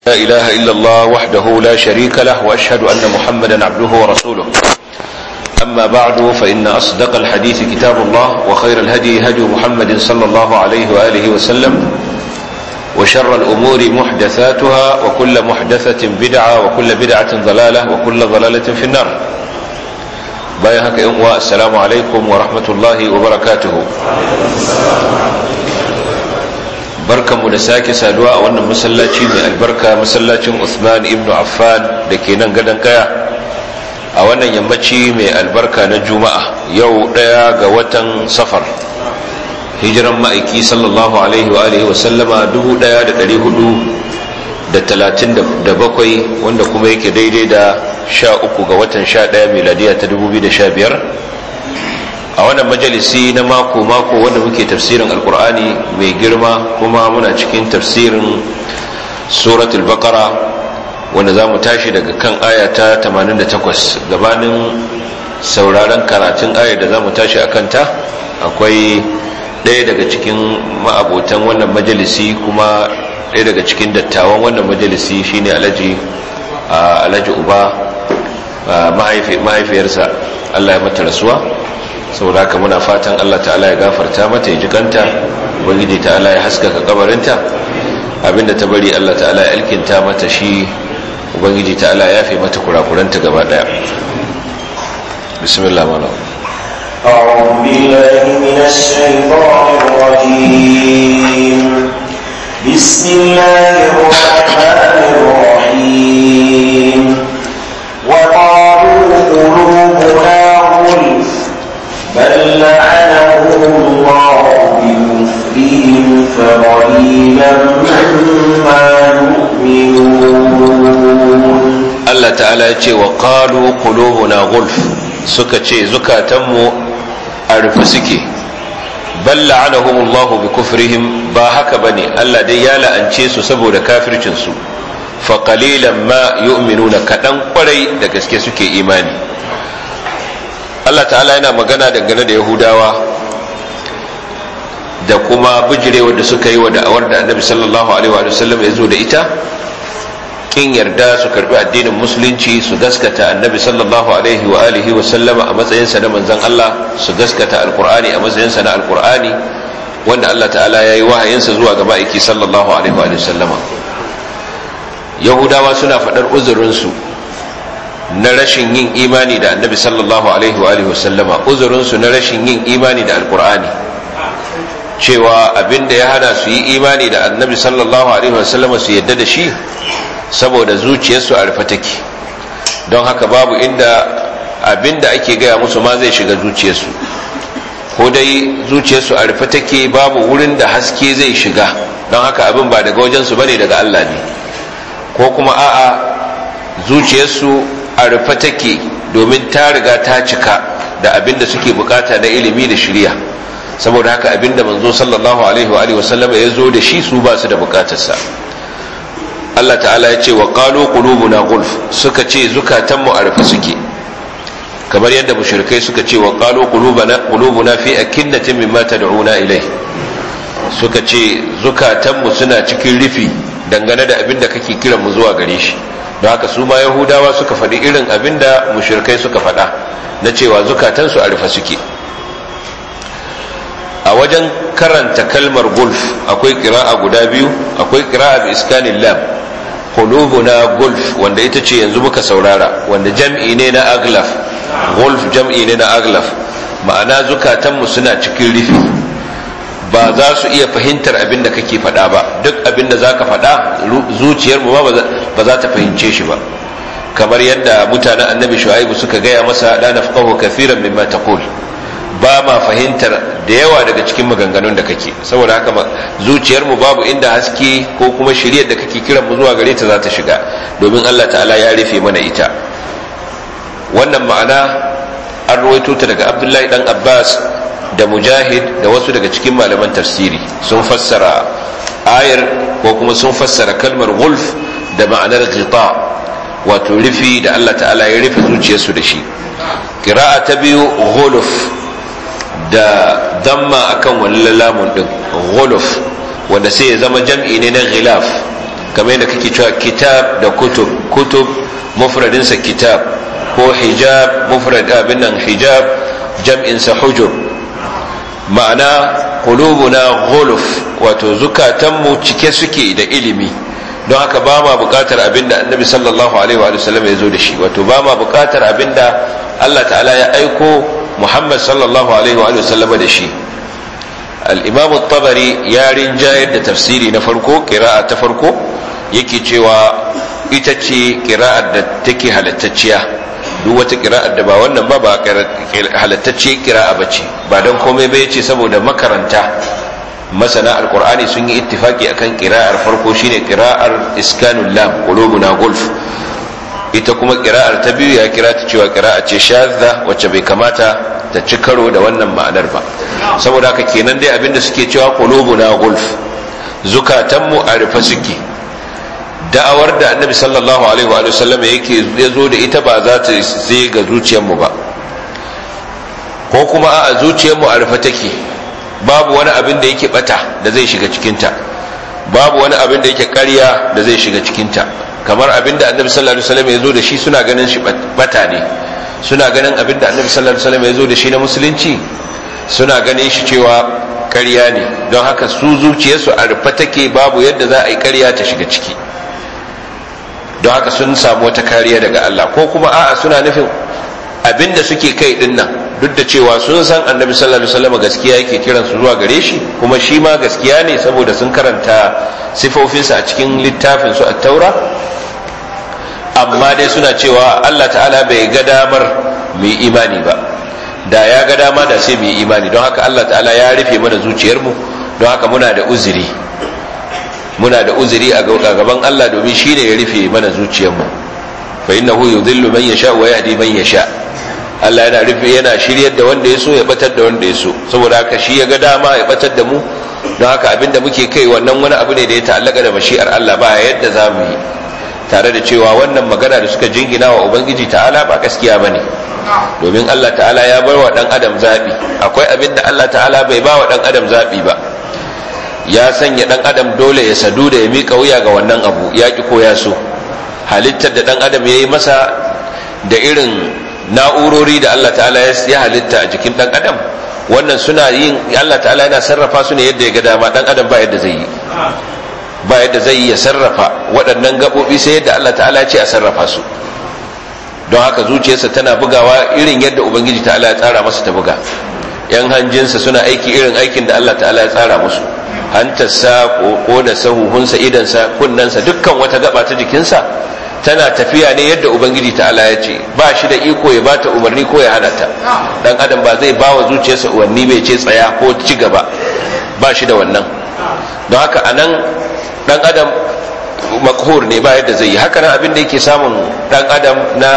لا إله إلا الله وحده لا شريك له وأشهد أن محمدا عبده ورسوله أما بعد فإن أصدق الحديث كتاب الله وخير الهدي هدي محمد صلى الله عليه وآله وسلم وشر الأمور محدثاتها وكل محدثة بدعة وكل بدعة ضلالة وكل ضلالة في النار بايهك إنواء السلام عليكم ورحمة الله وبركاته barkanmu da sake saduwa a wannan masallaci mai albarka masallacin Uthman ibn Affan da ke nan gadon kaya a wannan yammaci mai albarka na juma'a yau daya ga watan safar hijiran ma'aiki sallallahu alaihi wa alihi wa sallama 1437 wanda kuma yake daidai da 13 ga watan 11 miladiya ta 2015 a wannan majalisi na mako-mako wanda muke tafsirin alkur'ani mai girma kuma muna cikin tafsirin suratul baqara wanda za mu tashi daga kan aya ta 88 gabanin sauraron karatun ayar da za mu tashi a kanta akwai ɗaya daga cikin ma'abotan wannan majalisi kuma ɗaya daga cikin dattawan wannan majalisi shine alhaji alhaji uba mahaifiyarsa allah ya mata rasuwa saboda haka muna fatan Allah ta'ala ya gafarta mata ya jikanta ubangiji ta'ala ya haskaka kabarinta abinda ta bari Allah ta'ala ya alkinta mata shi ubangiji ta'ala ya yafe mata kurakuranta gaba daya bismillah mala أعوذ بالله من الشيطان الرجيم بسم الله الرحمن الرحيم وقالوا قلوبنا غلف بل لعنهم الله بكفرهم فقليلا ما يؤمنون Allah ta'ala ya ce wa qalu qulubuna gulf suka ce zukatanmu a rufe suke bal la'anahum Allah bi kufrihim ba haka bane Allah dai ya la'ance su saboda kafircin su fa qalilan ma yu'minuna kadan kwarai da gaske suke imani Allah ta'ala yana magana dangane da Yahudawa da kuma bijirewa da suka yi wa da'awar da annabi sallallahu alaihi wa sallam ya zo da ita kin yarda su karbi addinin musulunci su gaskata annabi sallallahu alaihi wa alihi wa sallama a matsayinsa na manzon Allah su gaskata alqur'ani a matsayinsa na alqur'ani wanda Allah ta'ala ya yi wahayinsa zuwa ga ma'aiki sallallahu alaihi wa sallama yahudawa suna faɗar uzurinsu na rashin yin imani da annabi sallallahu alaihi wa sallama uzurinsu na rashin yin imani da alkur'ani cewa abinda ya hana su yi imani da annabi sallallahu alaihi wa sallama su yadda da shi saboda zuciyarsu a rufe take don haka babu inda abinda ake gaya musu ma zai shiga zuciyarsu ko dai zuciyarsu a rufe take babu wurin da haske zai shiga don haka abin ba daga wajensu bane daga Allah ne ko kuma a'a zuciyarsu a rufe take domin ta riga ta cika da abin da suke bukata na ilimi da shirya saboda haka abin da manzo sallallahu alaihi wa sallama ya zo da shi su ba su da bukatarsa Allah ta'ala ya ce wa qalu qulubuna gulf suka ce zukatanmu a rufe suke kamar yadda mushrikai suka ce wa qalu qulubuna qulubuna fi akinnatin mimma tad'una ilai suka ce zukatanmu suna cikin rufi dangane da abin da kake kiran mu zuwa gare shi don haka su ma yahudawa suka faɗi irin abin da mushirkai suka faɗa na cewa zukatansu a rufe suke a wajen karanta kalmar gulf akwai kira'a guda biyu akwai kira'a bi iskanin lam qulubuna gulf wanda ita ce yanzu muka saurara wanda jam'i ne na aglaf gulf jam'i ne na aglaf ma'ana zukatanmu suna cikin rufi ba za su iya fahimtar abin da kake faɗa ba duk abin da za ka faɗa zuciyarmu ba ba za ta fahimce shi ba kamar yadda mutanen annabi shu'aibu suka gaya masa la nafqahu kathiran mimma taqul ba ma fahimtar da yawa daga cikin maganganun da kake saboda haka zuciyarmu babu inda haske ko kuma shiryar da kake kiran mu zuwa gare ta za ta shiga domin Allah ta'ala ya rufe mana ita wannan ma'ana an ruwaito ta daga Abdullahi dan Abbas da mujahid da wasu daga cikin malaman tafsiri sun fassara ayar ko kuma sun fassara kalmar gulf da ma'anar ghita wato rufi da Allah ta'ala ya rufe zuciyarsu da shi kira'a ta biyu guluf da damma akan wani lamun din guluf wanda sai ya zama jam'i ne na ghilaf kamar yadda kake cewa kitab da kutub kutub mufradinsa kitab ko hijab mufrad abin nan hijab jam'insa hujur ma'ana qulubuna ghuluf wato zukatanmu cike suke da ilimi don haka ba ma bukatar abinda annabi sallallahu alaihi wa sallam ya zo da shi wato ba ma bukatar abinda Allah ta'ala ya aiko Muhammad sallallahu alaihi wa sallam da shi al-imam at-tabari ya rinjayar da tafsiri na farko qira'a ta farko yake cewa ita ce qira'ar da take halattacciya duk wata kira'ar da ba wannan ba ba halattacce kira'a ba ce ba don komai bai ce saboda makaranta masana alkur'ani sun yi ittifaki akan kira'ar farko shine kira'ar iskanul lam qulubuna gulf ita kuma kira'ar ta biyu ya kira ta cewa kira'a ce shadda wacce bai kamata ta ci karo da wannan ma'anar ba saboda haka kenan dai abinda suke cewa qulubuna gulf zukatanmu a rufe suke da'awar da annabi sallallahu alaihi wa sallam yake ya zo da ita ba za ta zai ga zuciyarmu ba ko kuma a zuciyarmu a rufe take babu wani abin da yake bata da zai shiga cikinta babu wani abin da yake ƙarya da zai shiga cikinta kamar abin da annabi sallallahu alaihi wasallam ya zo da shi suna ganin shi bata ne suna ganin abin da annabi sallallahu alaihi wasallam ya zo da shi na musulunci suna ganin shi cewa ƙarya ne don haka su zuciyarsu a rufe take babu yadda za a yi ƙarya ta shiga ciki don haka sun samu wata kariya daga Allah ko kuma a'a suna nufin abinda suke kai din nan duk da cewa sun san annabi sallallahu alaihi wasallam gaskiya yake kiran su zuwa gare shi kuma shi ma gaskiya ne saboda sun karanta sifofinsa a cikin littafin su at-taura amma dai suna cewa Allah ta'ala bai ga damar mu yi imani ba da ya ga dama da sai mu yi imani don haka Allah ta'ala ya rufe mana zuciyarmu don haka muna da uzuri muna da uzuri a gaban Allah domin shi ne ya rufe mana zuciyarmu fa innahu yudhillu man yasha wa yahdi man yasha Allah yana rufe yana shiryar da wanda ya so ya batar da wanda ya so saboda haka shi ya ga dama ya batar da mu don haka abinda muke kai wannan wani abu ne da ya ta'allaka da mashi'ar Allah ba yadda za mu yi tare da cewa wannan magana da suka jingina wa ubangiji ta'ala ba gaskiya bane domin Allah ta'ala ya bar wa dan adam zabi akwai abin da Allah ta'ala bai ba wa dan adam zabi ba ya sanya dan adam dole ya sadu da ya miƙa wuya ga wannan abu ya ki ko ya so halittar da dan adam ya yi masa da irin na'urori da Allah ta'ala ya halitta a jikin dan adam wannan suna yin Allah ta'ala yana sarrafa su ne yadda ya ga dama dan adam ba yadda zai yi ba yadda zai yi ya sarrafa waɗannan gaɓoɓi sai yadda Allah ta'ala ya ce a sarrafa su don haka zuciyarsa tana bugawa irin yadda ubangiji ta'ala ya tsara masa ta buga yan hanjinsa suna aiki irin aikin da Allah ta'ala ya tsara musu hantarsa ko da sahuhunsa idansa kunnensa dukkan wata gaba ta jikinsa tana tafiya ne yadda ubangiji ta'ala ya ce ba shi da iko ya bata umarni ko ya hana ta dan adam ba zai ba wa zuciyarsa umarni bai ce tsaya ko ci gaba ba shi da wannan don haka anan dan adam makhur ne ba yadda zai yi haka nan abin da yake samun dan adam na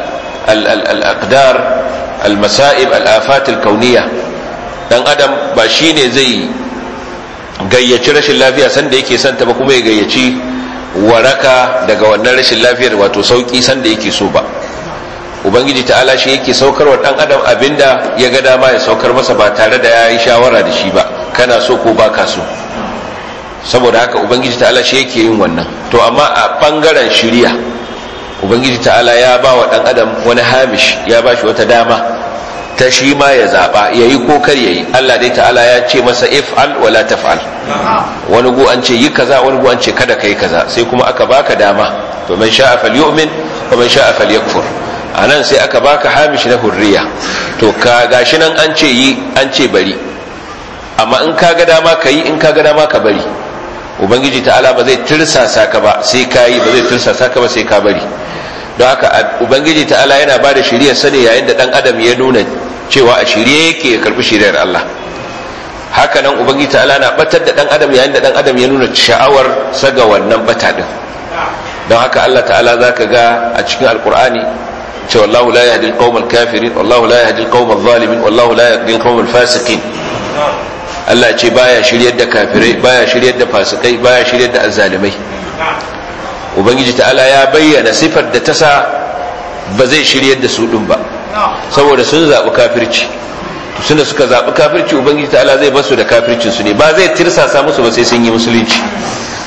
al-aqdar al-masa'ib al-afat al-kauniyya dan adam ba shine zai gayyaci rashin lafiya sanda yake santa ba kuma ya gayyaci waraka daga wannan rashin lafiyar wato sauki sanda yake so ba ubangiji ta'ala shi yake saukar wa dan adam abinda ya ga dama ya saukar masa ba tare da ya yi shawara da shi ba kana so ko baka so saboda haka ubangiji ta'ala shi yake yin wannan to amma a bangaren shiriya ubangiji ta'ala ya ba wa dan adam wani hamish ya ba shi wata dama ta shi ma ya zaba yayi ko kar yayi Allah dai ta'ala ya ce masa if'al wala taf'al wani gu an ce yi kaza wani gu an ce kada kai kaza sai kuma aka baka dama to man sha'a falyu'min wa man sha'a falyakfur anan sai aka baka hamish na hurriya to ka gashi nan an ce yi an ce bari amma in ka ga dama ka yi in ka ga dama ka bari ubangiji ta'ala ba zai tirsasa ka ba sai ka yi ba zai tirsasa ka ba sai ka bari don haka ubangiji ta'ala yana ba da shiriyar sani yayin da dan adam ya nuna cewa a shirye yake ya karbi shiriyar Allah haka nan ubangiji ta'ala na batar da dan adam yayin da dan adam ya nuna sha'awar saga wannan bata din don haka Allah ta'ala zaka ga a cikin alkur'ani ce wallahu la yahdi alqawm alkafirin wallahu la yahdi alqawm adh-dhalimin wallahu la yahdi alqawm alfasiqin Allah ce baya shiryar da kafirai baya shiryar da fasikai baya shiryar da azzalimai ubangiji ta'ala ya bayyana sifar da ta sa ba zai shiryar da su din ba saboda sun zaɓi kafirci suna suka zaɓi kafirci ubangiji ta'ala zai basu da kafircin su ne ba zai tirsasa musu ba sai sun yi musulunci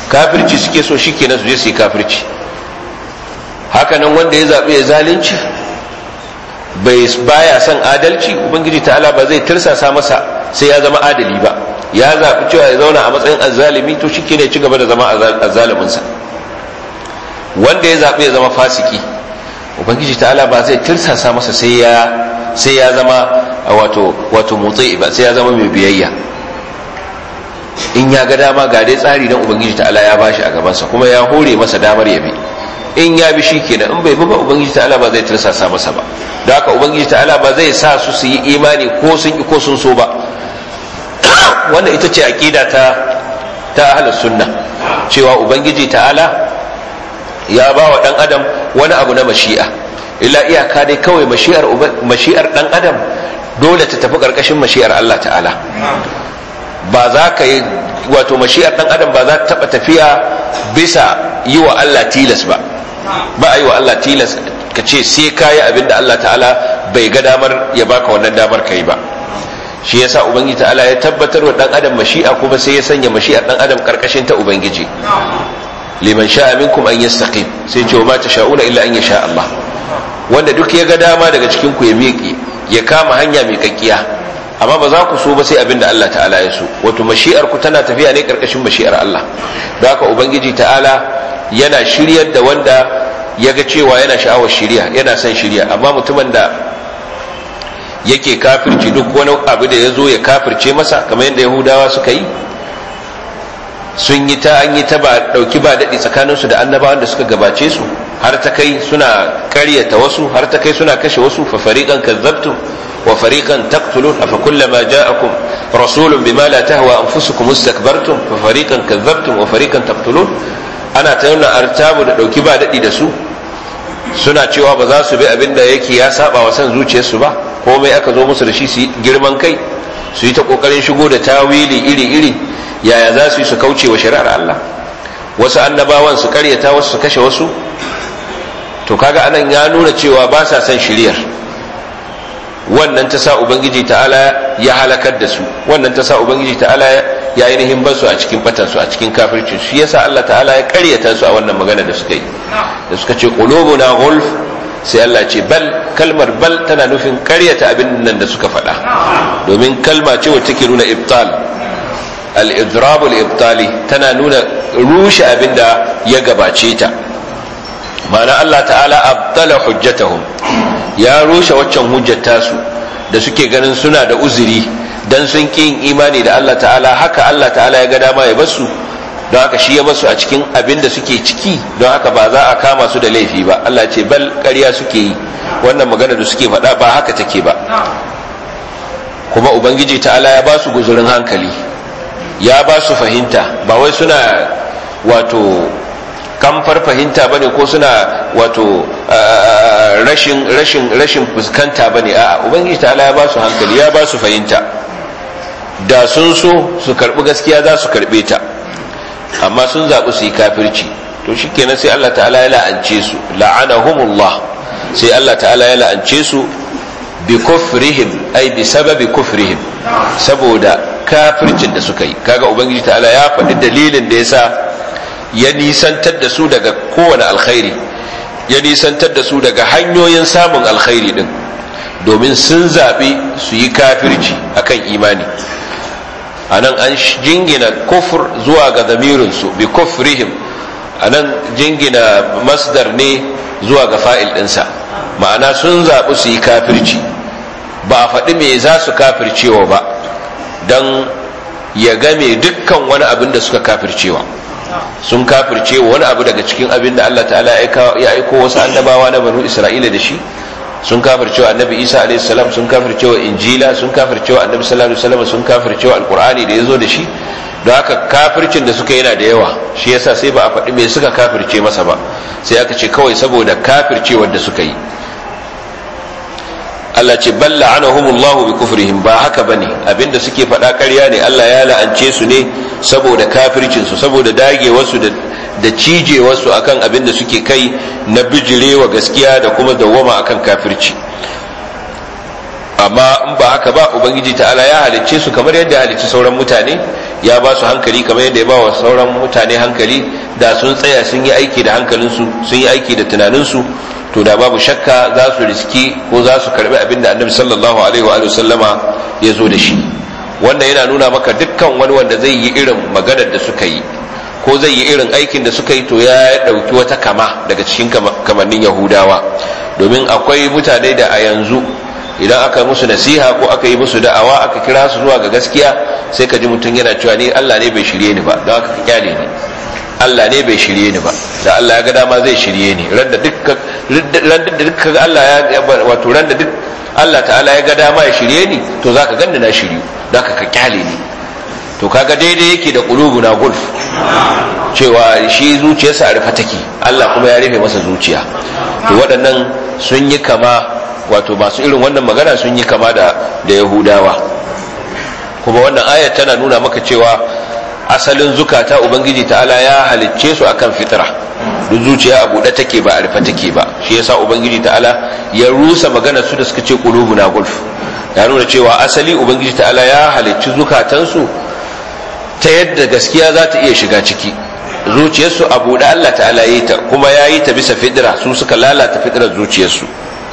kafirci suke so shikenan su je su yi kafirci hakanan wanda ya zaɓi ya zalunci bai baya son adalci ubangiji ta'ala ba zai tirsasa masa sai ya zama adali ba ya zaɓi cewa ya zauna a matsayin azzalimi to shi ne ci gaba da zama azzaliminsa wanda ya zaɓi ya zama fasiki ubangiji ta'ala ba zai tirsasa masa sai ya sai ya zama wato wato motsi ba sai ya zama mai biyayya in ya ga dama ga dai tsari dan ubangiji ta'ala ya bashi a gabansa kuma ya hore masa damar ya bi in ya bi shi kenan in bai bi ba ubangiji ta'ala ba zai tirsasa masa ba da haka ubangiji ta'ala ba zai sa su su yi imani ko sun ki ko sun so ba wannan ita ce aqida ta ta ahlus sunna cewa ubangiji ta'ala ya ba wa dan adam wani abu na mashi'a illa iyaka dai kawai mashi'ar mashi'ar dan adam dole ta tafi karkashin mashi'ar Allah ta'ala ba za ka yi wato mashi'ar dan adam ba za ta taba tafiya bisa yi wa Allah tilas ba ba a yi wa Allah tilas ka ce sai ka yi abin da Allah ta'ala bai ga damar ya baka wannan damar ka yi ba shi yasa ubangiji ta'ala ya tabbatar wa dan adam mashi'a kuma sai ya sanya mashi'ar dan adam karkashin ta ubangiji liman sha'a minkum an yastaqim sai ce wa ma tasha'una illa an yasha Allah wanda duk ya ga dama daga cikin ku ya miƙe ya kama hanya mai kakkiya amma ba za ku so ba sai abin da Allah ta'ala ya so wato mashi'ar ku tana tafiya ne karkashin mashi'ar Allah don haka ubangiji ta'ala yana shiryar da wanda ya ga cewa yana sha'awar shirya yana son shirya amma mutumin da yake kafirci duk wani abu da ya zo ya kafirce masa kamar yadda yahudawa suka yi sun yi ta an yi ta ba dauki ba daɗi tsakaninsu da annabawan da suka gabace su har ta kai suna karyata wasu har ta kai suna kashe wasu fa fariqan kazzabtum wa fariqan taqtulun afa kullama ja'akum rasulun bima la tahwa anfusukum istakbartum fa fariqan kazzabtum wa fariqan taqtulun ana ta nuna artabu da dauki ba daɗi da su suna cewa ba za su bi abin da yake ya saba wa san zuciyarsu ba komai aka zo musu da shi su yi girman kai su yi ta kokarin shigo da tawili iri-iri yaya za su yi su kauce wa shari'ar Allah wasu annabawan su karyata wasu su kashe wasu to kaga anan ya nuna cewa ba sa son shiriyar wannan ta sa ubangiji ta'ala ya halakar da su wannan ta sa ubangiji ta'ala ya ainihin basu a cikin batansu a cikin kafirci shi yasa Allah ta'ala ya karyata su a wannan magana da suka yi da suka ce qulubuna ghulf sai Allah ce bal kalmar bal tana nufin karyata abin nan da suka faɗa domin kalma ce wacce take nuna ibtal al-idrab al-ibtali tana nuna rushe abin da ya gabace ta ma'ana Allah ta'ala abtala hujjatahum ya rushe waccan hujjar tasu da suke ganin suna da uzuri dan sun ƙi yin imani da Allah ta'ala haka Allah ta'ala ya ga dama ya basu don haka shi ya basu a cikin abin da suke ciki don haka ba za a kama su da laifi ba Allah ce bal ƙarya suke yi wannan magana da suke faɗa ba haka take ba kuma ubangiji ta'ala ya ba su guzurin hankali ya ba su fahimta ba wai suna wato kamfar fahimta bane ko suna wato rashin rashin rashin fuskanta bane a'a ubangiji ta'ala ya ba su hankali ya ba su fahimta da sun so su karbi gaskiya za su karbe ta amma sun zaɓi su yi kafirci to shikenan sai Allah ta'ala ya la'ance su la'anahumullah sai Allah ta'ala ya la'ance su bi kufrihim ai bi sababi kufrihim saboda kafircin da suka yi kaga ubangiji ta'ala ya faɗi dalilin da yasa ya nisantar da su daga kowane alkhairi ya nisantar da su daga hanyoyin samun alkhairi din domin sun zaɓi su yi kafirci akan imani a nan an jingina kufur zuwa ga zamirinsu bi kufrihim a nan jingina masdar ne zuwa ga fa'il ɗinsa ma'ana sun zaɓi su yi kafirci ba a faɗi me za su kafircewa ba don ya game dukkan wani abin da suka kafircewa sun kafirce wani abu daga cikin abin da Allah ta'ala ya aiko wasu annabawa na banu Isra'ila da shi sun kafirce wa annabi Isa alaihi salam sun kafirce wa injila sun kafirce wa annabi sallallahu alaihi wasallam sun kafirce wa alqur'ani da yazo da shi don haka kafircin da suka yana da yawa shi yasa sai ba a faɗi me suka kafirce masa ba sai aka ce kawai saboda kafircewar da suka yi Allah ce bal la'anahumullahu bi kufrihim ba haka bane abinda suke faɗa ƙarya ne Allah ya la'ance su ne saboda kafircin su saboda dage wasu da da cije wasu akan abinda suke kai na bijirewa gaskiya da kuma dawwama akan kafirci amma in ba haka ba ubangiji ta'ala ya halicce su kamar yadda ya halicci sauran mutane ya ba su hankali kamar yadda ya ba wa sauran mutane hankali da sun tsaya sun yi aiki da hankalinsu sun yi aiki da tunaninsu to da babu shakka za su riski ko za su karbi abin da annabi sallallahu alaihi wa sallama ya zo da shi wannan yana nuna maka dukkan wani wanda zai yi irin maganar da suka yi ko zai yi irin aikin da suka yi to ya ɗauki wata kama daga cikin kamannin yahudawa domin akwai mutane da a yanzu idan aka musu nasiha ko aka yi musu da'awa aka kira su zuwa ga gaskiya sai ka ji mutum yana cewa ni Allah ne bai shirye ni ba don haka ka kyale ni Allah ne bai shirye ni ba da Allah ya ga dama zai shirye ni ran da dukkan ran da dukkan Allah ya wato ran da duk Allah ta'ala ya ga dama ya shirye ni to zaka ganni na shiryu don haka ka kyale ni to kaga daidai yake da na gulf cewa shi zuciyarsa a rufe take Allah kuma ya rufe masa zuciya to waɗannan sun yi kama wato masu irin wannan magana sun yi kama da da yahudawa kuma wannan ayat tana nuna maka cewa asalin zukata ubangiji ta'ala ya halicce su akan fitra duk zuciya a buɗe take ba a rufe take ba shi yasa ubangiji ta'ala ya rusa magana su da suka ce na gulf ya nuna cewa asali ubangiji ta'ala ya halicci zukatansu ta yadda gaskiya za ta iya shiga ciki zuciyarsu a buɗe Allah ta'ala yi ta kuma ya yi ta bisa fidira su suka lalata fidirar zuciyarsu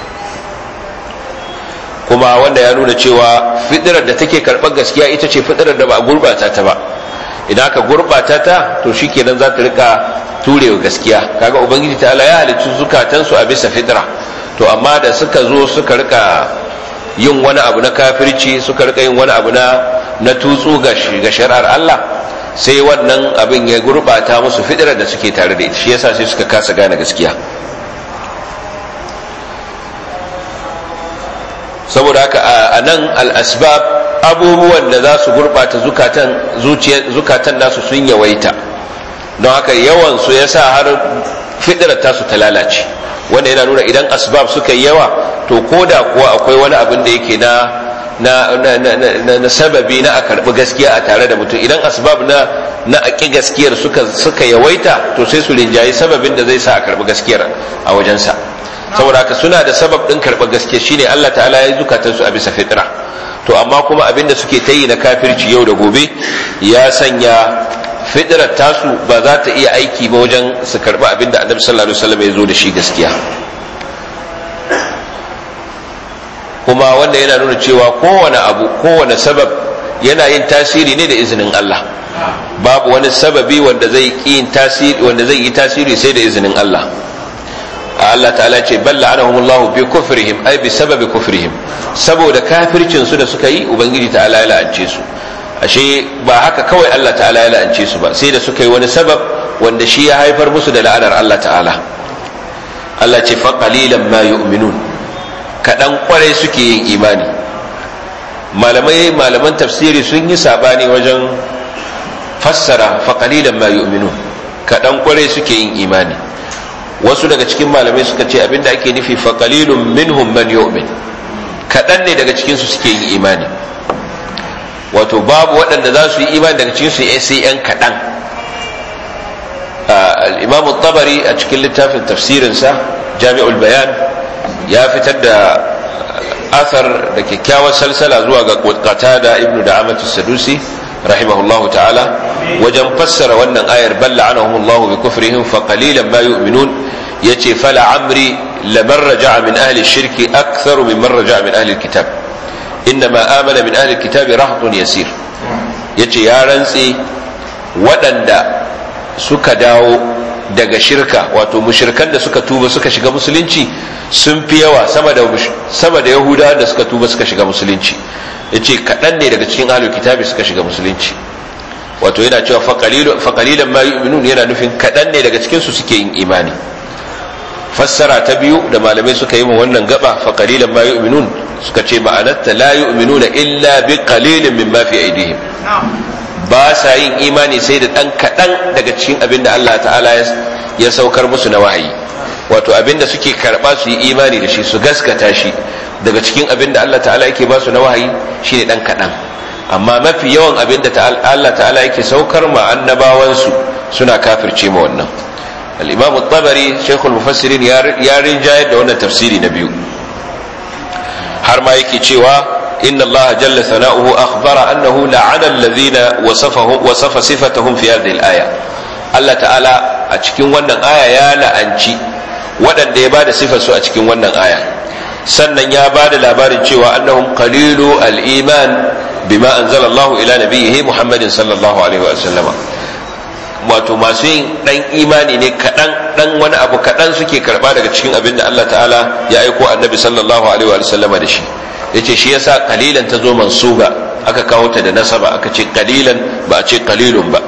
kuma wanda ya nuna cewa fidirar da take karɓar gaskiya ita ce fidirar da ba a gurɓata ta ba idan aka gurɓata ta to shi kenan za ta rika turewa gaskiya kaga ubangiji ta'ala ya halicci zukatansu a bisa fidira to amma da suka zo suka rika yin wani abu na kafirci suka rika yin wani abu na na tutsu ga shari'ar Allah sai wannan abin ya gurbata musu fidirar da suke tare da ita shi yasa sai suka kasa gane gaskiya saboda haka a nan al'asbab abubuwan da za su gurbata zukatan zukatan nasu sun yawaita don haka yawan su yasa har fidirar tasu ta lalace wanda yana nuna idan asbab suka yi yawa to koda kuwa akwai wani abin da yake na na, na, na, na, sababi na a karɓi gaskiya a tare da mutum idan asbab na na aƙi gaskiyar suka, suka yawaita to sai su rinjayi sababin da zai sa a karɓi gaskiyar a wajensa saboda haka suna da sabab ɗin karɓar gaskiya shine Allah ta'ala ya zukatansu a bisa fitra to amma kuma abin da suke ta yi na kafirci yau da gobe ya sanya fitrar tasu ba za ta iya aiki ba wajen su karɓi abin da annabi sallallahu alaihi wasallam ya zo da shi gaskiya kuma wanda yana nuna cewa kowane abu kowane sabab yana yin tasiri ne da izinin Allah babu wani sababi wanda zai yin tasiri wanda zai yi tasiri sai da izinin Allah Allah ta'ala ce balla anahumullahu bi kufrihim ay bi sababi kufrihim saboda kafircin su da suka yi ubangiji ta'ala ya la'ance su ashe ba haka kawai Allah ta'ala ya la'ance su ba sai da suka yi wani sabab wanda shi ya haifar musu da la'anar Allah ta'ala Allah ce fa qalilan ma yu'minun kaɗan kwarai suke yin imani malamai malaman tafsiri sun yi sabani wajen fassara faƙalilan ma yu'minu kaɗan kwarai suke yin imani wasu daga cikin malamai suka ce abinda ake nufi faƙalilun minhum man yu'min kaɗan ne daga cikinsu suke yin imani wato babu waɗanda za su yi imani daga cikinsu sai yan kaɗan al-imamu tabari a cikin littafin tafsirinsa jami'ul bayan ya fitar da athar da kyakkyawar salsala zuwa ga qatada ibnu da'amatu sadusi rahimahullahu ta'ala wajen fassara wannan ayar balla anahumullahu bi kufrihim fa qalilan ma yu'minun yace fala amri laman raja'a min ahli shirki aktharu mimman raja'a min ahli alkitab innama amana min ahli alkitab rahtun yasir yace ya rantse waɗanda suka dawo daga shirka wato mushirkan da suka tuba suka shiga musulunci sun fi yawa sama da sama da yahudawa da suka tuba suka shiga musulunci yace kaɗan ne daga cikin ahlul kitabi suka shiga musulunci wato yana cewa faqalilan ma yu'minun yana nufin kaɗan ne daga cikin su suke yin imani fassara ta biyu da malamai suka yi ma wannan gaba faqalilan ma yu'minun suka ce ma'anarta la yu'minuna illa bi qalilin mimma fi aidihim ba sa yin imani sai da ɗan kaɗan daga cikin abin da Allah ta'ala ya saukar musu na wahayi wato abin da suke karɓa su yi imani da shi su gaskata shi daga cikin abin da Allah ta'ala yake ba su na wahayi shi ne ɗan kaɗan amma mafi yawan abin da Allah ta'ala yake saukar ma annabawansu suna kafirce ma wannan al-imamu tabari shaykhul mufassirin ya rinjayar da wannan tafsiri na biyu har ma yake cewa إن الله جل ثناؤه أخبر أنه لعن الذين وصفهم وصف صفتهم في هذه الآية الله تعالى أتشكين ونن آية يا لأنشي ودن دي بعد صفة سوء أتشكين ونن آية sannan ya ba da labarin cewa annahum qalilu al-iman bima anzala Allah ila nabiyhi Muhammadin sallallahu alaihi wa sallama wato masu yin dan imani ne kadan dan wani abu kadan suke karba daga cikin abin da Allah ta'ala ya aiko annabi sallallahu alaihi wa sallama da shi yace shi yasa qalilan ta zo mansuba aka kawo ta da nasaba aka ce qalilan ba a ce qalilun ba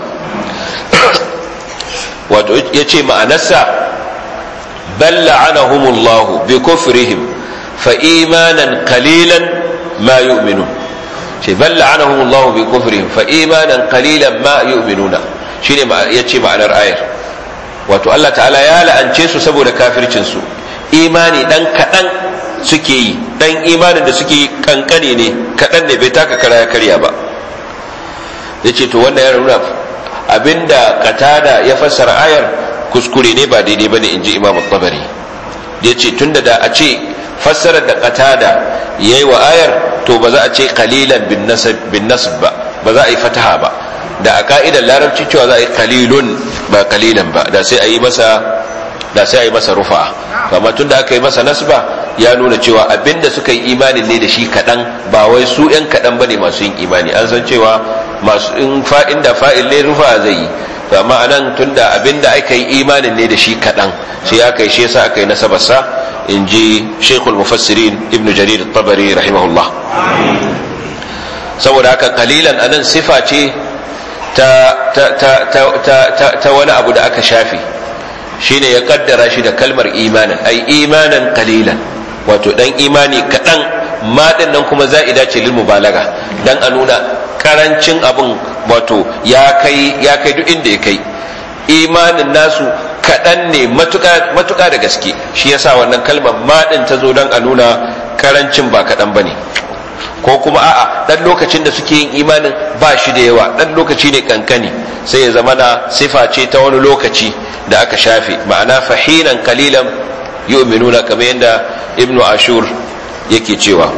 wato yace ma'anarsa bal la'anahumullahu bi kufrihim fa imanan qalilan ma yu'minun ce bal la'anahumullahu bi kufrihim fa imanan qalilan ma yu'minuna shine yace ma'anar ayar wato Allah ta'ala ya la'ance su saboda kafircin su imani dan kadan suke yi dan imanin da suke yi kankane ne kadan ne bai taka kara ya karya ba yace to wannan ya nuna abinda katada ya fassara ayar kuskure ne ba daidai bane inji Imam Tabari yace tunda da a ce fassarar da katada yayi wa ayar to ba za a ce qalilan bin nasab bin nasb ba ba za a yi fataha ba da a ka'idar larabci cewa za a yi kalilun ba kalilan ba da sai a yi masa da sai a yi masa rufa amma tun da aka yi masa nasba ya nuna cewa abinda suka yi imanin ne da shi kaɗan ba wai su ‘yan kaɗan ba ne masu yin imani an san cewa masu in fa'in da fa'il ne rufa zai yi to amma anan tun da abinda aka yi imanin ne da shi kaɗan sai aka yi shi yasa aka yi nasabarsa in ji shekul mufassirin ibnu jarir tabari rahimahullah saboda haka kalilan anan sifa ce ta, ta, ta, ta, ta wani abu da aka shafe shine ya kaddara shi da kalmar imanin ai imanan kalilan wato dan imani kaɗan maɗin nan kuma za'ida ce lil mubalaga dan a nuna karancin abin wato ya kai ya kai duk inda ya kai imanin nasu kaɗan ne matuƙa da gaske shi yasa wannan kalmar maɗin ta zo don a nuna karancin ba kaɗan ba ne ko kuma a'a dan lokacin da suke yin imanin ba shi da yawa dan lokaci ne kankani sai ya zama na sifa ce ta wani lokaci da aka shafe ma'ana fahinan kalilan yu'minuna kamar yadda ibnu ashur yake cewa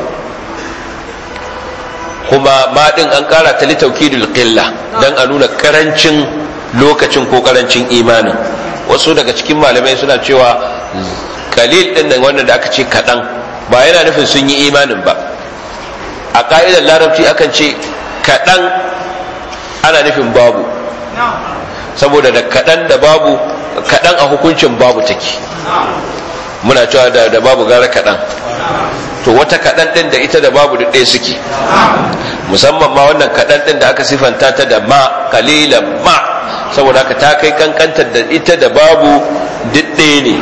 kuma ma din an kara ta litaukidul qilla dan a nuna karancin lokacin ko karancin imanin wasu daga cikin malamai suna cewa kalil din nan wannan da aka ce kadan ba yana nufin sun yi imanin ba a ka'idar larabci akan ce kaɗan ana nufin babu saboda da kaɗan da babu kaɗan a hukuncin babu take muna cewa da, da babu gara kaɗan to wata kaɗan ɗin da ita da babu duk ɗaya suke musamman ma wannan kaɗan ɗin da aka sifanta ta da ma kalilan ma saboda haka ta kai kankantar da ita da babu duk ɗaya ne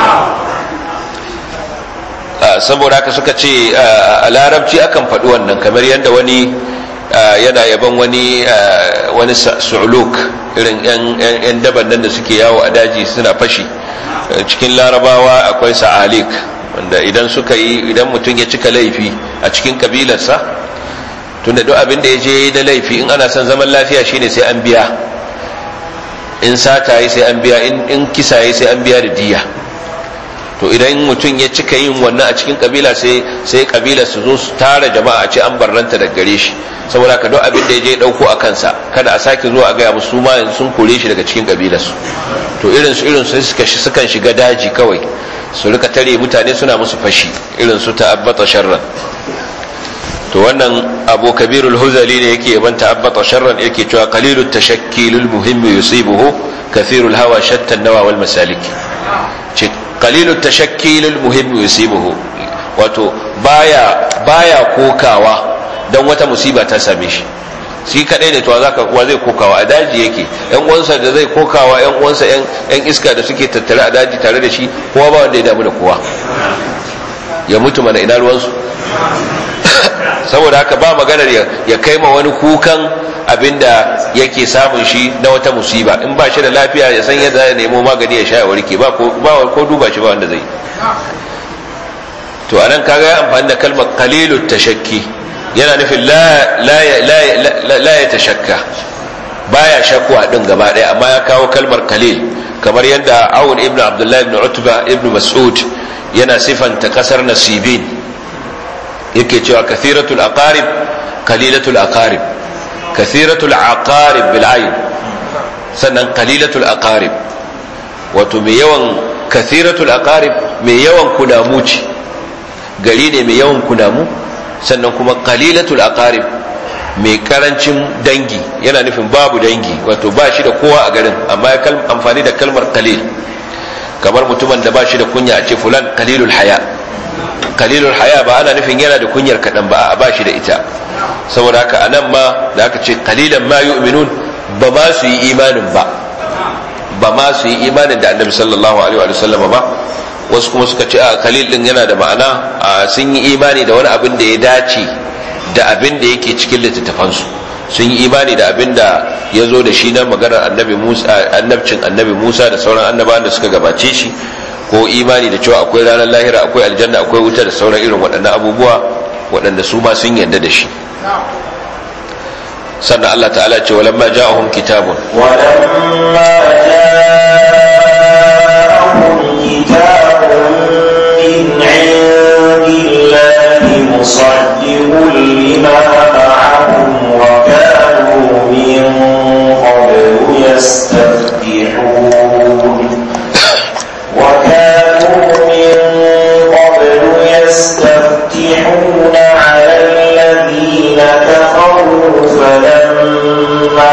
saboda haka suka ce a larabci akan faɗi wannan kamar yadda wani yana yaban wani wani su'uluk irin yan daban nan da suke yawo a daji suna fashi cikin larabawa akwai sa'alik wanda idan suka yi idan mutum ya cika laifi a cikin kabilarsa tunda duk abin da ya je da laifi in ana son zaman lafiya shine sai an biya in sata yi sai an biya in kisa yi sai an biya da diya to idan mutum ya cika yin wannan a cikin kabila sai sai kabila su zo su tara jama'a a ce an barranta daga gare shi saboda ka duk abin da ya je dauko a kansa kada a sake zuwa a gaya musu ma sun kore shi daga cikin kabilar su to irin su irin su suka sukan shiga daji kawai su rika tare mutane suna musu fashi irin su ta'abbata sharran to wannan abu kabirul huzali ne yake yaban ta'abbata sharran yake cewa qalilut tashakkilul muhim yusibuhu kathirul hawa shatta nawa wal masalik qalilul tashakkilul muhim yusibuhu wato baya baya kokawa dan wata musiba ta same shi shi kadai ne to zaka kuwa zai kokawa a daji yake yan uwansa da zai kokawa yan uwansa yan yan iska da suke tattare a daji tare da shi kowa ba wanda ya damu da kowa ya mutu mana ina ruwansu saboda haka ba maganar ya kai ma wani kukan abinda yake samun shi na wata musiba in ba shi da lafiya ya san yadda ya nemo magani ya sha ya warke ba ko duba shi ba wanda zai to anan kaga ya amfani da kalmar qalilut tashakki yana nufin la la la la ya tashakka baya shakwa din gaba daya amma ya kawo kalmar qalil kamar yadda Awun ibn Abdullah ibn Utba ibn Mas'ud yana sifanta kasar Nasibin yake cewa kathiratul aqarib qalilatul aqarib kathiratul aqarib bil ayn sannan qalilatul aqarib wato mai yawan kathiratul aqarib mai yawan kunamu ce gari ne mai yawan kunamu sannan kuma qalilatul aqarib mai karancin dangi yana nufin babu dangi wato ba shi da kowa a garin amma ya amfani da kalmar qalil kamar mutumin da ba shi da kunya a ce fulan qalilul haya qalilul haya ba ana nufin yana da kunyar kadan ba a ba shi da ita saboda haka anan ma da aka ce qalilan ma yu'minun ba ma su yi imanin ba ba ma su yi imanin da annabi sallallahu alaihi wa sallam ba wasu kuma suka ce a kalil din yana da ma'ana sun yi imani da wani abin da ya dace da abin da yake cikin littattafansu sun yi imani da abin da ya zo da shi na maganar annabi musa annabcin annabi musa da sauran annabawan da suka gabace shi ko imani da cewa akwai ranar lahira akwai aljanna akwai wuta da sauran irin waɗannan abubuwa waɗanda su ma sun yarda da shi sannan Allah ta'ala ce walamma ja'ahum kitabun walamma ja'ahum kitabun min 'indillahi musaddiqun lima ma'ahum wa kanu min qablu yastaftihun wa kanu min qablu yastaftihuna 'ala alladhina kafaru فلما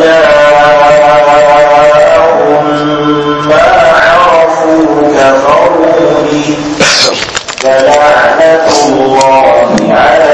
جاءهم ما عرفوا كفروا به فلعنة الله على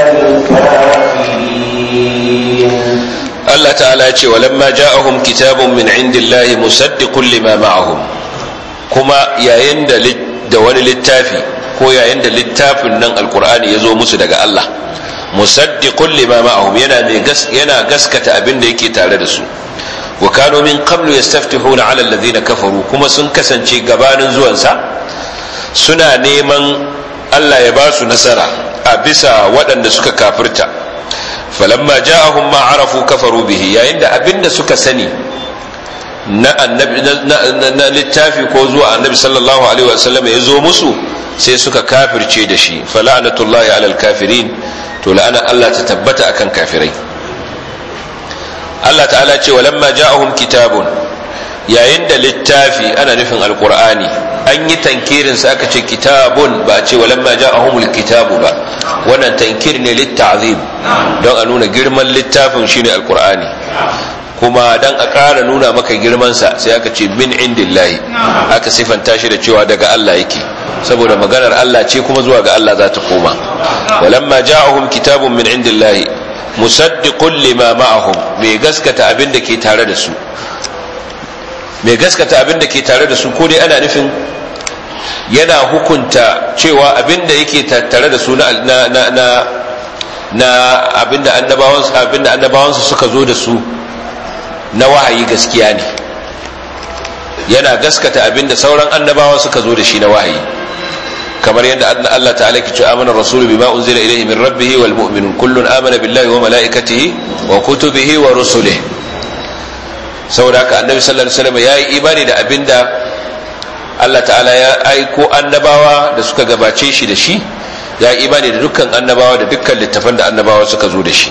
الكافرين Allah ta'ala ce walamma ja'ahum kitabun min indillahi musaddiqun lima ma'ahum kuma yayin da da wani littafi ko yayin da littafin nan alqur'ani ya zo musu daga Allah musaddiqun lima ma'ahum yana mai yana gaskata abin da yake tare da su wa kanu min qablu yastaftihuna 'ala alladhina kafaru kuma sun kasance gabanin zuwansa suna neman Allah ya ba su nasara a bisa waɗanda suka kafirta falamma ja'ahum ma arafu kafaru bihi yayin da abin da suka sani na annabi na littafi ko zuwa annabi sallallahu alaihi wasallam ya zo musu sai suka kafirce da shi fala'natullahi 'alal kafirin to la'ana Allah ta tabbata akan kafirai Allah ta'ala ce walamma ja'ahum kitabun yayin da littafi ana nufin alqur'ani an yi tankirin sa aka ce kitabun ba a ce walamma ja'ahumul kitabu ba wannan tankir ne litta'zim don a nuna girman littafin shine alqur'ani kuma dan a ƙara nuna maka girman sa sai aka ce min indillahi aka sifanta shi da cewa daga Allah yake saboda maganar Allah ce kuma zuwa ga Allah za ta koma walamma ja'ahum kitabun min indillahi musaddiqun lima ma'ahum mai gaskata abin da ke tare da su mai gaskata abin da ke tare da su ko dai ana nufin yana hukunta cewa abin da yake tare da su na na na na abin da annabawan abin da annabawan su suka zo da su na wahayi gaskiya ne yana gaskata abin da sauran annabawa suka zo da shi na wahayi kamar yadda Allah ta'ala ke ce amana rasulu bima unzila ilayhi min rabbih wal mu'minun kullun amana billahi wa malaikatihi wa kutubihi wa rusulihi saboda haka annabi sallallahu alaihi wasallam yayi imani da abinda Allah ta'ala ya aiko annabawa da suka gabace shi da shi ya yi imani da dukkan annabawa da dukkan littafan da annabawa suka zo da shi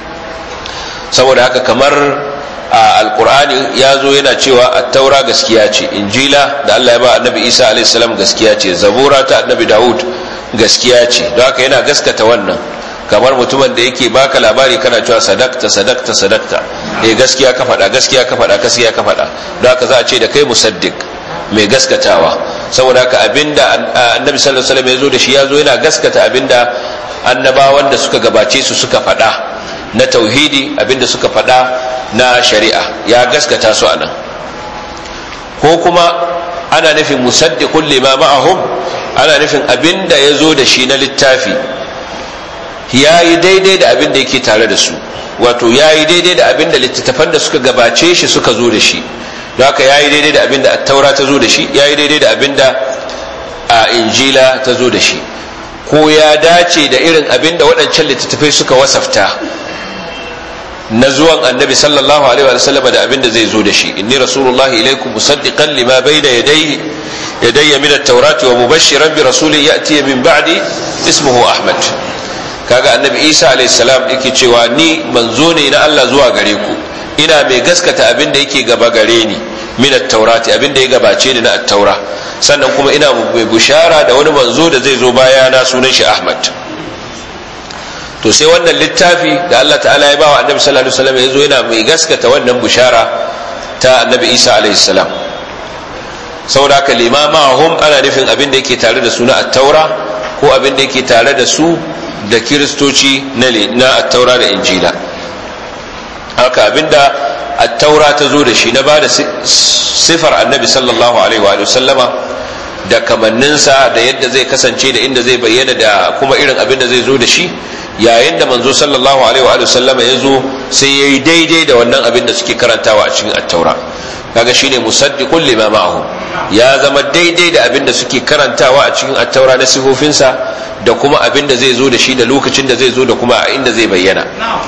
saboda haka kamar a alkur'ani ya zo yana cewa attaura gaskiya ce injila da allah ya ba annabi isa alaihissalam gaskiya ce zabura ta annabi dawud gaskiya ce don haka yana gaskata wannan kamar mutumin da yake baka labari kana cewa sadakta sadakta sadakta eh gaskiya ka faɗa gaskiya ka faɗa gaskiya ka faɗa don haka za a ce da kai musaddiq mai gaskatawa saboda haka abinda annabi sallallahu alaihi wasallam ya zo da shi ya zo yana gaskata abinda annabawan da suka gabace su suka faɗa na tauhidi abinda suka faɗa na shari'a ya gaskata su anan ko kuma ana nufin musaddiqun lima ma'ahum ana nufin abinda ya zo da shi na littafi ya yi daidai da abin da yake tare da su wato ya yi daidai da abin da littattafan da suka gabace shi suka zo da shi don haka ya yi daidai da abin da taura ta zo da shi ya yi daidai da abin da a injila ta zo da shi ko ya dace da irin abin da waɗancan littattafai suka wasafta na zuwan annabi sallallahu alaihi wa sallam da abin da zai zo da shi inni rasulullahi ilaikum musaddiqan lima bayna yadayhi yadayya min at-taurati wa mubashshiran bi rasulin ya'ti min ba'di ismuhu ahmad kaga annabi isa alaihissalam yake cewa ni manzo ne na allah zuwa gare ku ina mai gaskata abin da yake gaba gare ni min at-taurati abin da ya gabace ni na at-taura sannan kuma ina mai bushara da wani manzo da zai zo baya na sunan shi ahmad to sai wannan littafi da Allah ta'ala ya bawa annabi sallallahu alaihi wasallam ya zo yana mai gaskata wannan bushara ta annabi isa alaihi salam saboda haka limamahum ana nufin abin da yake tare da suna at-taura ko abin da yake tare da su da kiristoci na at-taura da injila haka abinda at-taura ta zo da shi na bada sifar annabi sallallahu alaihi wa sallama da kamanninsa da yadda zai kasance da inda zai bayyana da kuma irin abin da zai zo da shi yayin da manzo sallallahu alaihi wa sallama ya zo sai yayi daidai da wannan abin da suke karantawa a cikin at-taura kaga shine musaddiqul lima ma'ahum ya zama daidai da abin da suke karantawa a cikin at-taura na sifofinsa da kuma abin da zai zo da shi da lokacin da zai zo da kuma a inda zai bayyana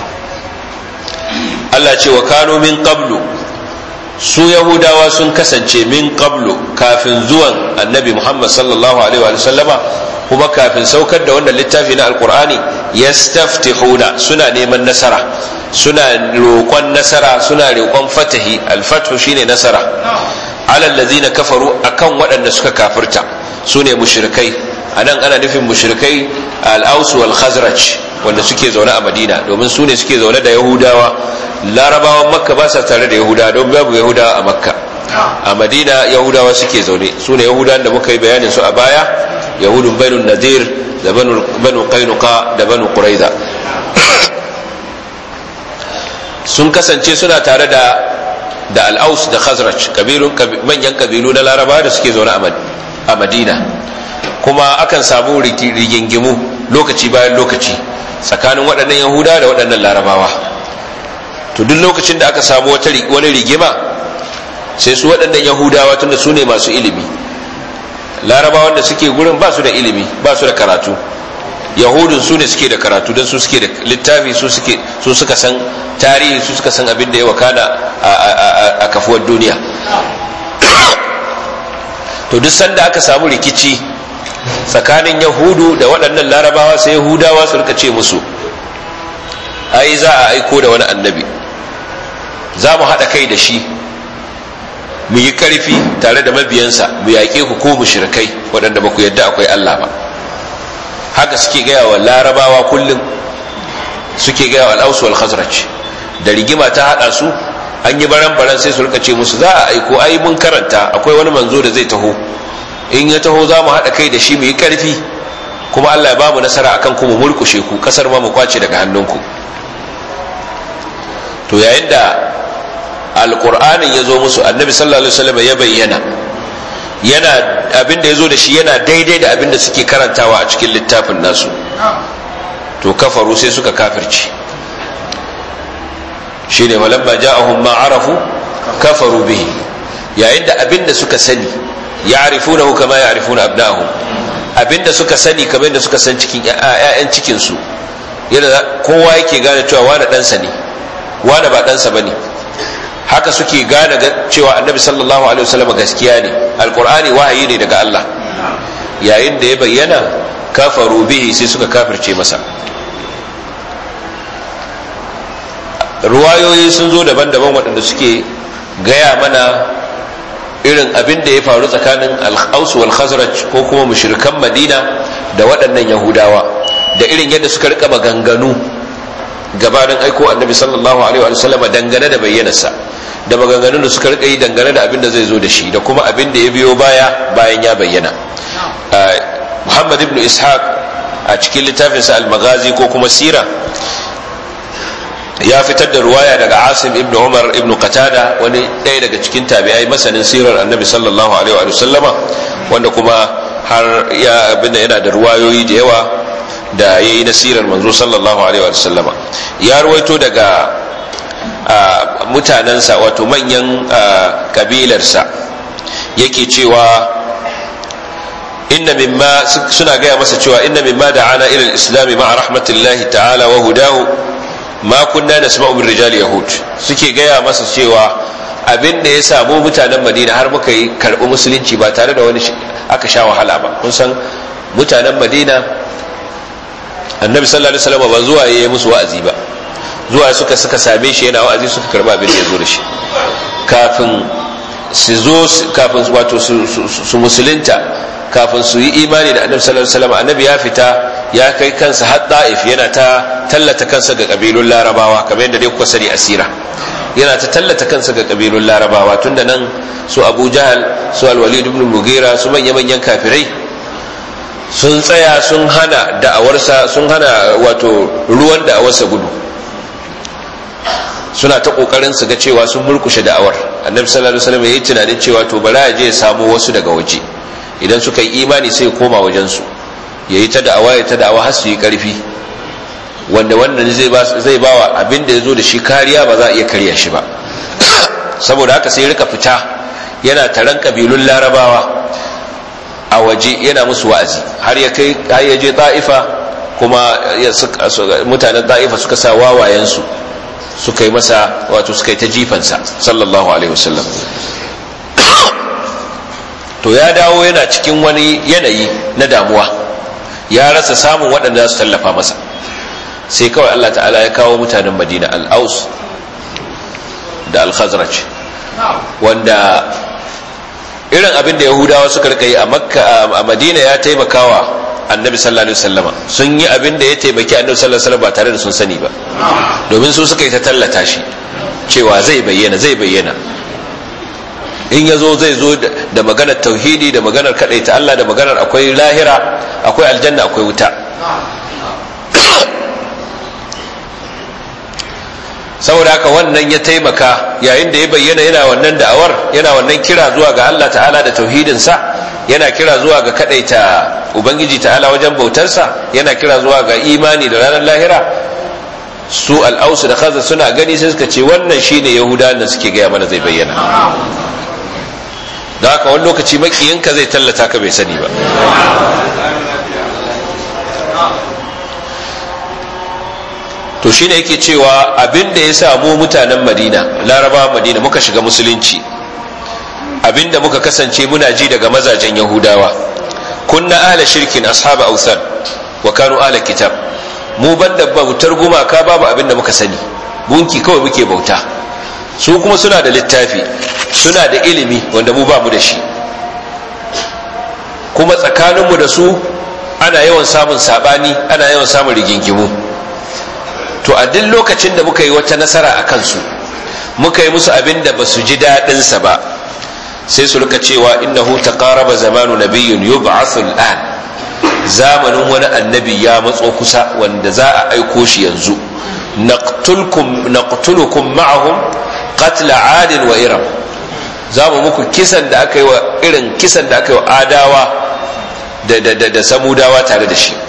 Allah ce wa kano min qablu su yahudawa sun kasance min qablu kafin zuwan annabi Muhammad sallallahu alaihi wa sallama kuma kafin saukar da wannan littafi na alkur'ani yastaftihuna suna neman nasara suna roƙon nasara suna roƙon fatahi alfathu shine nasara alal ladzina kafaru akan waɗanda suka kafirta sune mushrikai anan ana nufin mushrikai al-aus wal khazraj wanda suke zaune a madina domin su ne suke zaune da yahudawa larabawan makka ba sa tare da yahudawa don babu yahudawa a makka a madina yahudawa suke zaune su ne yahudawan da muka yi bayanin su a baya yahudun banu nadir da banu kainuka da banu quraiza sun kasance suna tare da da al'aus da khazraj manyan kabilu na larabawa da suke zaune a madina kuma akan samu rigingimu lokaci bayan lokaci tsakanin waɗannan yahuda da waɗannan larabawa to duk lokacin da aka samu wani rigima sai su waɗannan yahudawa tunda su ne masu ilimi larabawan da suke gurin ba su da ilimi ba su da karatu yahudun su ne suke da karatu don su suke da littafi su suka san tarihi su suka san abin da ya wakana a kafuwar duniya to duk sanda aka samu rikici tsakanin yahudu da waɗannan larabawa sai yahudawa su rika ce musu ai za a aiko da wani annabi za mu haɗa kai da shi mu yi ƙarfi tare da mabiyansa mu yaƙe ku ko mu shirkai waɗanda ba ku yadda akwai allah ba haka suke gaya wa larabawa kullum suke gaya wa al'ausu wal khazraj da rigima ta haɗa su an yi baran-baran sai su rika ce musu za a aiko ai mun karanta akwai wani manzo da zai taho in ya taho za mu haɗa kai da shi mu yi ƙarfi kuma Allah ya ba mu nasara akan ku mu murkushe ku ƙasar ma mu kwace daga hannunku to yayin da alƙur'anin ya zo musu annabi sallallahu alaihi wasallam ya bayyana yana abin da ya zo da shi yana daidai da abin da suke karantawa a cikin littafin nasu to kafaru sai suka kafirci shine walamma ja'ahum ma arafu kafaru bihi yayin da abin da suka sani ya'rifunahu kama ya'rifuna abna'ahum abinda suka sani kamar yadda suka san cikin ƴaƴan cikin su yadda kowa yake gane cewa wani ɗansa ne wani ba ɗansa bane haka suke gane cewa annabi sallallahu alaihi wasallam gaskiya ne alqur'ani wahayi ne daga Allah yayin da ya bayyana kafaru bihi sai suka kafirce masa ruwayoyi sun zo daban-daban waɗanda suke gaya mana irin abin da ya faru tsakanin al-aus wal khazraj ko kuma mushrikan madina da waɗannan yahudawa da irin yadda suka rika maganganu gabanin aiko annabi sallallahu alaihi wa sallama dangane da bayyanarsa da maganganun da suka rika yi dangane da abin da zai zo da shi da kuma abin da ya biyo baya bayan ya bayyana muhammad ibn ishaq a cikin littafinsa al-maghazi ko kuma sira ya fitar da ruwaya daga asim ibn umar ibn qatada wani ɗaya daga cikin tabi'ai masanin sirar annabi sallallahu alaihi wa sallama wanda kuma har ya abinda yana da ruwayoyi da yawa da ya yi nasirar manzo sallallahu alaihi wa sallama ya ruwaito daga mutanensa wato manyan kabilarsa yake cewa inna mimma suna gaya masa cewa inna mimma da'ana ila al-islam ma'a rahmatillahi ta'ala wa hudahu ma kunna nasma'u min rijal yahud suke gaya masa cewa abin da ya samu mutanen madina har muka yi karɓi musulunci ba tare da wani aka sha wahala ba kun san mutanen madina annabi sallallahu alaihi wasallam ba zuwa yayi musu wa'azi ba zuwa suka suka same shi yana wa'azi suka karba abin da ya zo da shi kafin su zo kafin wato su musulunta kafin su yi imani da annabi sallallahu alaihi wasallam annabi ya fita ya kai kansa har da'if yana ta tallata kansa ga kabilun larabawa kamar yadda dai kuka sani asira yana ta tallata kansa ga kabilun larabawa tunda nan su abu jahal su alwalid ibn mugira su manya manyan kafirai sun tsaya sun hana da'awarsa sun hana wato ruwan da'awarsa gudu suna ta kokarin su ga cewa sun murkushe da'awar annabi sallallahu alaihi wasallam yayi tunanin cewa to bara ya je ya samu wasu daga waje idan suka yi imani sai ya koma wajen su yayi ta da'awa ya ta da'awa har su yi karfi wanda wannan zai ba zai bawa abin da yazo da shi kariya ba za a iya karya shi ba saboda haka sai rika fita yana taron kabilun larabawa a waje yana musu wa'azi har ya kai har ya je ta'ifa kuma mutanen ta'ifa suka sa wawayensu suka yi masa wato suka yi ta jifansa sallallahu alaihi wasallam to ya dawo yana cikin wani yanayi na damuwa ya rasa samun waɗanda za su tallafa masa sai kawai Allah ta'ala ya kawo mutanen madina al-aus da al-khazraj wanda irin abin da yahudawa suka rika yi a makka a madina ya taimakawa annabi sallallahu alaihi wasallama sun yi abin da ya taimaki annabi sallallahu alaihi wasallam ba tare da sun sani ba domin su suka yi ta tallata shi cewa zai bayyana zai bayyana in ya zo zai zo da maganar tauhidi da maganar ta Allah da maganar akwai lahira akwai aljanna akwai wuta saboda haka wannan ya taimaka yayin da ya bayyana yana wannan da'awar yana wannan kira zuwa ga Allah ta'ala da tauhidinsa yana kira zuwa ga kadaita ubangiji ta'ala wajen bautarsa yana kira zuwa ga imani da ranar lahira su al'ausu da kaza suna gani sai suka ce wannan shine yahudawan da suke gaya mana zai bayyana da haka wani lokaci makiyinka zai tallata ka bai sani ba to shine yake cewa abin da ya samu mutanen madina larabawa madina muka shiga musulunci abinda muka kasance muna ji daga mazajen yahudawa kunna ahla shirkin ashaba ausan wa kanu ahla kitab mu banda bautar gumaka babu abinda muka sani gunki kawai muke bauta su kuma suna da littafi suna da ilimi wanda mu bamu da shi kuma tsakaninmu da su ana yawan samun sabani ana yawan samun rigingimu to a duk lokacin da muka yi wata nasara a kansu muka yi musu abin da ba su ji daɗinsa ba sai su rika cewa innahu taqaraba zamanu nabiyyun yub'athu al'an zamanin wani annabi ya matso kusa wanda za a aiko shi yanzu naqtulkum naqtulukum ma'ahum qatl 'ad wa iram za mu muku kisan da aka yi wa irin kisan da aka yi wa adawa da da da, da samudawa tare da shi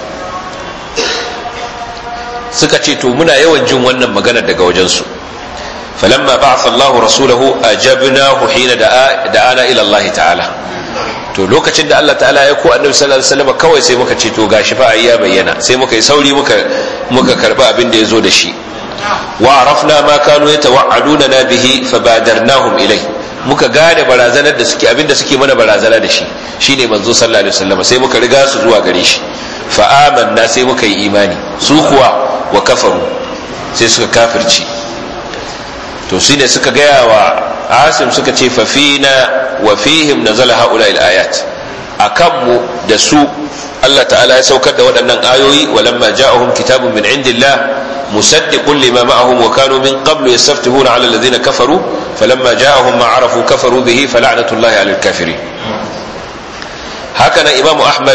suka ce to muna yawan jin wannan magana daga wajensu فلما بعث الله رسوله أجبناه حين دعا دعانا إلى الله تعالى to lokacin da Allah ta'ala ya ko annabi sallallahu alaihi wasallam kawai sai muka ce to gashi fa ya bayyana sai muka yi sauri muka muka karba abin da yazo da shi wa arafna ma kanu yatawa'aduna na bihi fabadarnahum ilai muka gane barazanar da suke abin da suke mana barazana da shi shine manzo sallallahu alaihi wasallam sai muka riga su zuwa gare shi fa amanna sai muka yi imani su kuwa wa kafaru sai suka kafirci to shi ne suka gaya wa asim suka ce fafina wa fihim nazala haula ayat a kanmu da su Allah ta'ala ya saukar da waɗannan ayoyi walamma ja'ahum kitabun min indillah musaddiqun lima ma'ahum wa kanu min qablu yastaftihuna 'ala alladhina kafaru falamma ja'ahum ma 'arafu kafaru bihi fala'natullahi 'alal kafirin haka nan imam ahmad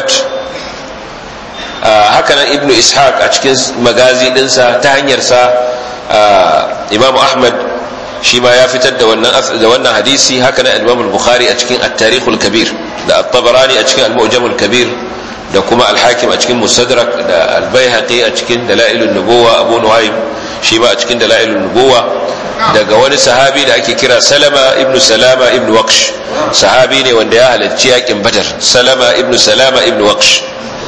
haka nan ibnu ishaq a cikin magazi dinsa ta hanyar sa imam ahmad shi ma ya fitar da wannan da wannan hadisi haka na Imam al-Bukhari a cikin At-Tarikh al-Kabir da At-Tabarani a cikin Al-Mu'jam al-Kabir da kuma Al-Hakim a cikin Mustadrak da Al-Baihaqi a cikin Dalail an-Nubuwa Abu Nu'aym shi ma a cikin Dalail an-Nubuwa daga wani sahabi da ake kira Salama ibn Salama ibn Waqsh sahabi ne wanda ya halarci yakin Badar Salama ibn Salama ibn Waqsh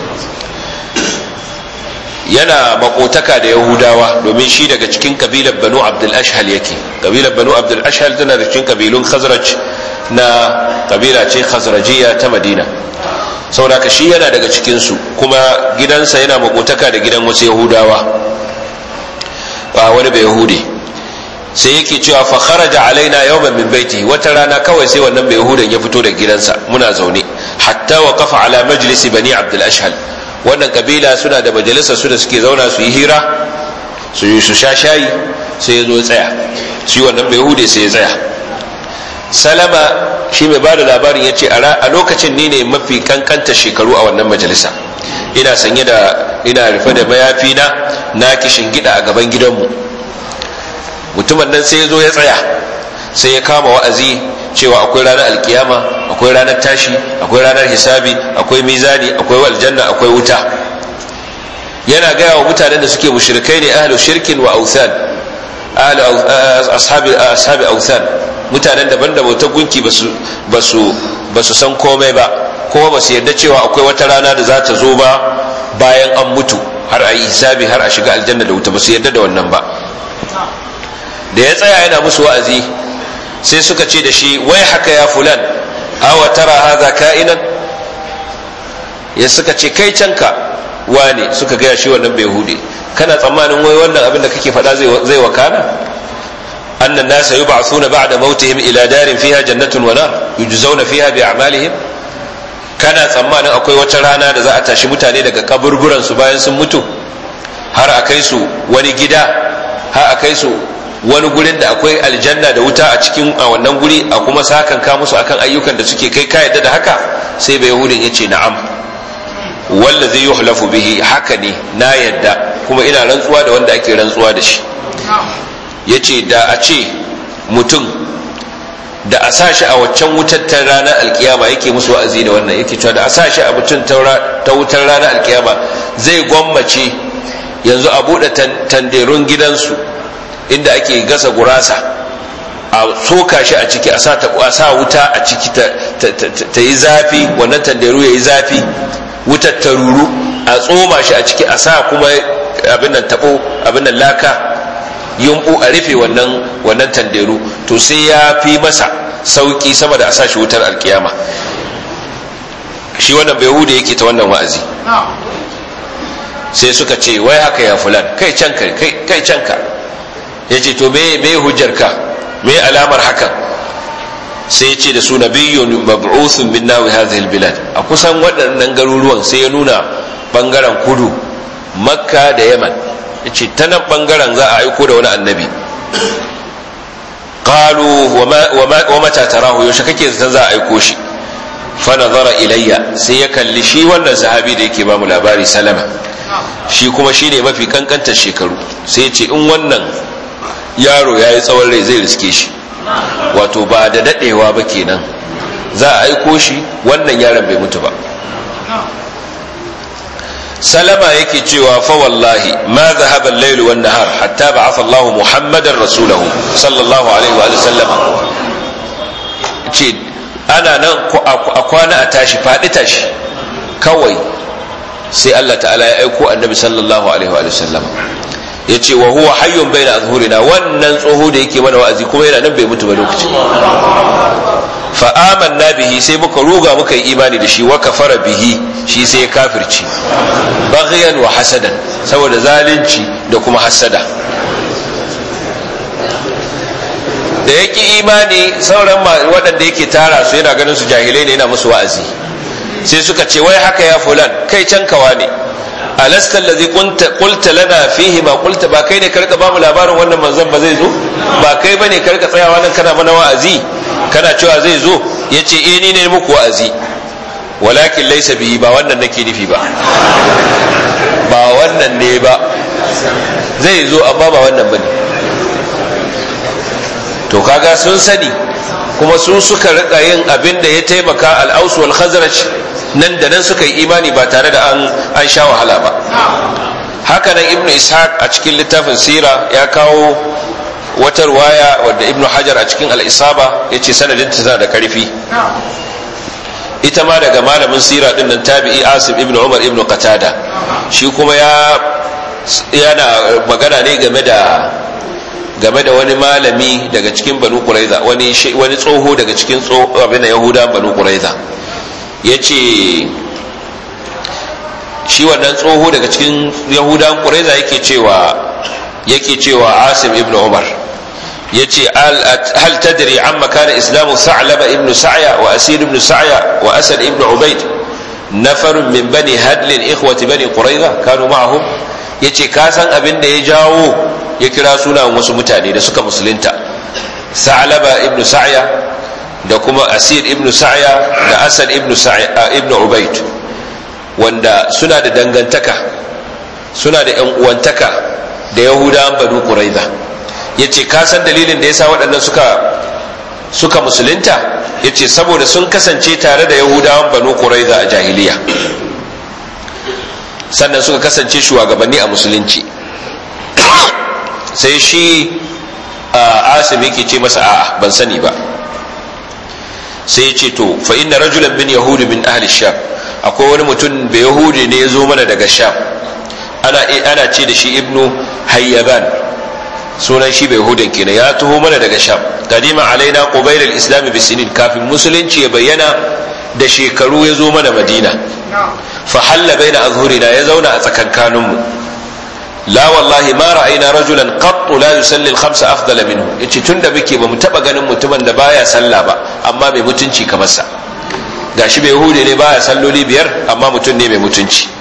yana makotaka da yahudawa domin shi daga cikin kabilar banu abdul ashhal yake kabilar banu abdul ashhal tana da cikin kabilun khazraj na kabila ce khazrajiya ta madina saboda ka shi yana daga cikinsu kuma gidansa yana makotaka da gidan wasu yahudawa ba wani bai yahudi sai yake cewa fa kharaja alaina yawman min baiti wata rana kawai sai wannan bai yahudan ya fito da gidansa muna zaune hatta wa kafa ala majlisi bani abdul ashhal wannan kabila suna da majalisa su da suke zauna su yi hira su yi su sha shayi sai ya zo ya tsaya shi wannan bai yahude sai ya tsaya salama shi mai bada labarin ya ce a lokacin ni ne mafi kankanta shekaru a wannan majalisa ina sanye da ina rufe da mayafi na na kishin gida a gaban gidanmu mutumin nan sai ya zo ya tsaya sai ya kama wa'azi cewa akwai ranar alkiyama akwai ranar tashi akwai ranar hisabi akwai mizani akwai aljanna akwai wuta yana gaya wa mutanen da suke mushrikai ne ahlu shirkin wa authan ahlu ashabi ashabi authan mutanen daban da bautar gunki basu basu basu san komai ba kuma basu yarda cewa akwai wata rana da za ta zo ba bayan an mutu har a yi hisabi har a shiga aljanna da wuta basu yarda da wannan ba da ya tsaya yana musu wa'azi sai suka ce da shi wai haka ya fulan awa tara haza ka'inan ya suka ce kai canka wane suka gaya shi wannan bai hude kana tsammanin wai wannan abin da kake faɗa zai wakana annan nasa yub'athuna ba'da mautihim ila darin fiha jannatun wa nar yujzauna fiha bi a'malihim kana tsammanin akwai wata rana da za a tashi mutane daga kaburburan su bayan sun mutu har a kai su wani gida har a kai su wani gurin da akwai aljanna da wuta a cikin a wannan guri a kuma sakan ka musu akan ayyukan da suke kai ka yadda da haka sai bai yahudin yace na'am wallazi yuhlafu bihi haka ne na yadda kuma ina rantsuwa da wanda ake rantsuwa da shi yace da a ce mutum da a sa shi a waccan wutar ta ranar alkiyama yake musu wa'azi da wannan yake cewa da a sa shi a mutum ta wutar ranar alkiyama zai gwammace yanzu a buɗe tanderun gidansu inda ake gasa gurasa a soka shi a ciki a sa wuta a ciki ta yi zafi wannan tanderu ya yi zafi wutar ta ruru a tsoma shi a ciki a sa kuma abin nan tabo abin nan laka yumbu a rufe wannan wannan tanderu to sai ya fi masa sauki sama da a sa shi wutar alkiyama shi wannan bai hude yake ta wannan wa'azi sai suka ce wai haka ya fulan kai canka kai canka ya ce to me me hujjarka me alamar hakan sai ce da su nabiyyun mab'uthun min nawi hadhihi albilad a kusan waɗannan garuruwan sai ya nuna bangaren kudu makka da yaman yace ta nan bangaren za a aiko da wani annabi qalu wa mata tarahu yaushe kake zaton za a aiko shi fa nazara ilayya sai ya kalli shi wannan sahabi da yake ba mu labari salama shi kuma shine mafi kankantar shekaru sai ya ce in wannan yaro ya yi tsawon rai zai riske shi wato ba da daɗewa ba kenan za a aiko shi wannan yaron bai mutu ba salama yake cewa fa wallahi ma zahaba al-layl wan nahar hatta ba'atha Allah Muhammadan rasulahu sallallahu alaihi wa sallam ce ana nan a kwana a tashi faɗi tashi kawai sai Allah ta'ala ya aiko annabi sallallahu alaihi wa sallam ya ce wa huwa hayyun bai na azhurina wannan tsoho da yake mana wa'azi kuma yana nan bai mutu ba lokaci fa amanna bihi sai muka ruga muka yi imani da shi wa kafara bihi shi sai ya kafirci baghyan wa hasadan saboda zalunci da kuma hasada da yake imani sauran waɗanda yake tara su yana ganin su jahilai ne yana musu wa'azi sai suka ce wai haka ya fulan kai can kawa ne alasta allazi qulta lana fihi ma qulta ba kai ne karka ba mu labarin wannan manzon ba zai zo ba kai bane karka tsayawa nan kana mana wa'azi kana cewa zai zo yace eh ni ne muku wa'azi walakin laysa bihi ba wannan nake nufi ba ba wannan ne ba zai zo amma ba wannan bane to kaga sun sani kuma su suka rika yin abin da ya taimaka al-aus wal khazraj nan da nan suka yi imani ba tare da an an sha wahala ba haka nan ibnu ishaq a cikin littafin sira ya kawo wata ruwaya wadda ibnu hajar a cikin al-isaba yace sanadin ta da karfi ita ma daga malamin sira din nan tabi'i asim ibnu umar ibnu qatada shi kuma ya yana magana ne game da game da wani malami daga cikin banu quraiza wani wani tsoho daga cikin abin yahuda banu quraiza yace shi wannan tsoho daga cikin yahudan quraiza yake cewa yake cewa asim ibn umar yace hal tadri amma kana islamu sa'laba ibn sa'ya wa asir ibn sa'ya wa asad ibn ubayd nafar min bani hadl ikhwati bani quraiza kanu ma'ahum yace ka san abin da ya jawo ya kira sunan wasu mutane da suka musulunta sa'laba ibn sa'ya da kuma asir ibn sa'ya da asad ibn sa'ya ibn ubayd wanda suna da dangantaka suna da yan uwantaka da yahudawan banu quraiza yace ka san dalilin da yasa waɗannan suka suka musulunta yace saboda sun kasance tare da yahudawan banu quraiza a jahiliya sannan suka kasance shugabanni a musulunci sai shi asim yake ce masa a'a ban sani ba sai ya ce to fa inna rajulan min yahudi min ahli sham akwai wani mutum da yahudi ne ya zo mana daga sham ana ana ce da shi ibnu hayyaban sunan shi bai hudun kenan ya taho mana daga sham kadima alaina qubayl al-islam bi sinin kafin musulunci ya bayyana da shekaru ya zo mana madina fa halla baina azhurina ya zauna a tsakankanin mu la wallahi ma ra'ayna rajulan qattu la yusalli al-khamsa afdala minhu yace tunda muke bamu taba ganin mutumin da baya sallah ba amma mai mutunci kamar sa gashi bai hude ne baya salloli biyar amma mutum ne mai mutunci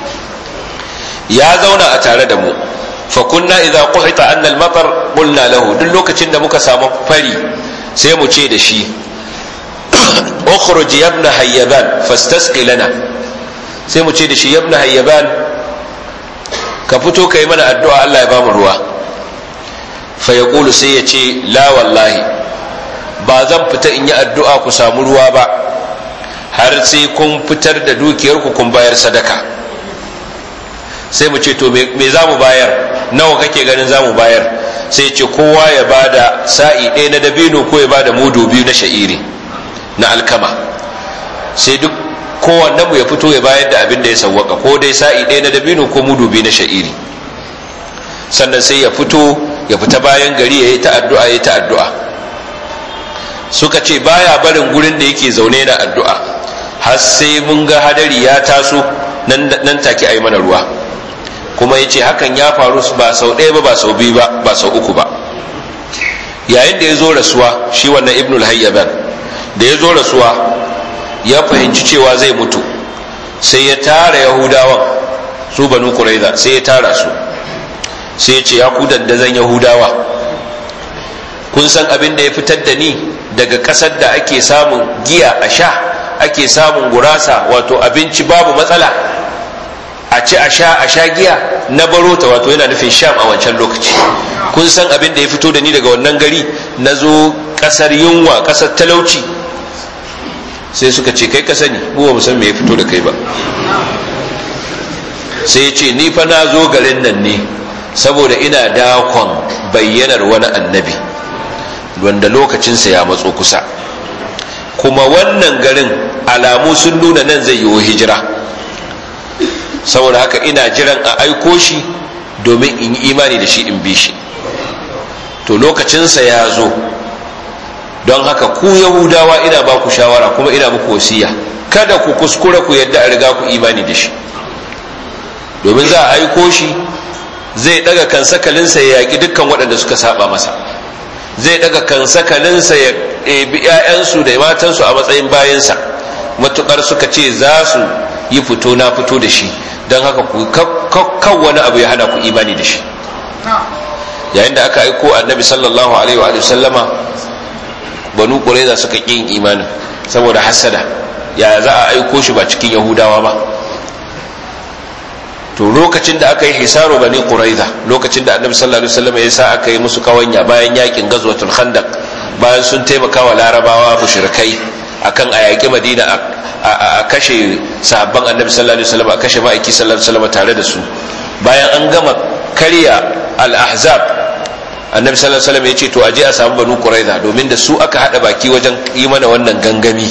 ya zauna a tare da mu fa kunna idza quhita anna al-matar qulna lahu duk lokacin da muka samu fari sai mu ce da shi ukhruj ya ibn hayyaban fastasqi lana sai mu ce da shi ya ibn hayyaban ka fito kai mana addu'a Allah ya ba mu ruwa fa yaqulu sai ya ce la wallahi ba zan fita in yi addu'a ku samu ruwa ba har sai kun fitar da dukiyarku kun bayar sadaka sai mu ce to me za mu bayar nawa kake ganin za mu bayar sai ce kowa ya bada sa'i ɗaya na dabino ko ya bada mudu biyu na sha'iri na alkama sai duk kowannen mu ya fito ya bayar da abin da ya sawwaka ko dai sa'i ɗaya na dabino ko mudu biyu na sha'iri sannan sai ya fito ya fita bayan gari ya yi ta addu'a ya yi ta addu'a suka ce baya barin gurin da yake zaune na addu'a har sai mun ga hadari ya taso nan take a yi mana ruwa kuma ya ce hakan ya faru ba sau ɗaya ba ba sau biyu ba ba sau uku ba yayin da ya zo rasuwa shi wannan ibnul hayyaban da ya zo rasuwa ya fahimci cewa zai mutu sai ya tara yahudawan su banu kuraiza sai ya tara su sai ya ce ya ku dandazon yahudawa kun san abin da ya fitar da ni daga ƙasar da ake samun giya a sha ake samun gurasa wato abinci babu matsala a ci a sha a sha giya na barota wato yana nufin sham a wancan lokaci kun san abin da ya fito da ni daga wannan gari na zo kasar yunwa kasar talauci sai suka ce kai ka sani mu ba mu san me ya fito da kai ba sai ya ce ni fa na zo garin nan ne saboda ina dakon bayyanar wani annabi wanda lokacinsa ya matso kusa kuma wannan garin alamu sun nuna nan zai yiwu hijira saboda haka ina jiran a aiko shi domin in yi imani da shi in bi shi to lokacinsa ya zo don haka ku yahudawa ina ba ku shawara kuma ina muku wasiya kada ku kuskura ku yadda a riga ku imani da shi domin za a aiko shi zai daga kan sakalinsa ya yaƙi dukkan waɗanda suka saba masa zai daga kan sakalinsa ya ɗebi 'ya'yansu da matansu a matsayin bayansa matukar suka ce za su yi fito na fito da shi don haka kan wani abu ya hana ku imani da shi yayin da aka aiko annabi sallallahu alaihi wa sallama banu ƙureza suka ƙin imanin saboda hasada ya za a aiko shi ba cikin yahudawa ba to lokacin da aka yi hisaru bani quraiza lokacin da annabi sallallahu alaihi wasallam ya sa aka yi musu kawanya bayan yakin gazwatul khandaq bayan sun taimaka wa larabawa mushrikai akan a yaƙi madina a kashe sahabban annabi sallallahu alaihi wasallam a kashe ma'aiki sallallahu alaihi wasallam tare da su bayan an gama karya al-ahzab annabi sallallahu alaihi wasallam ya ce to aje a samu banu quraiza domin da su aka hada baki wajen yi mana wannan gangami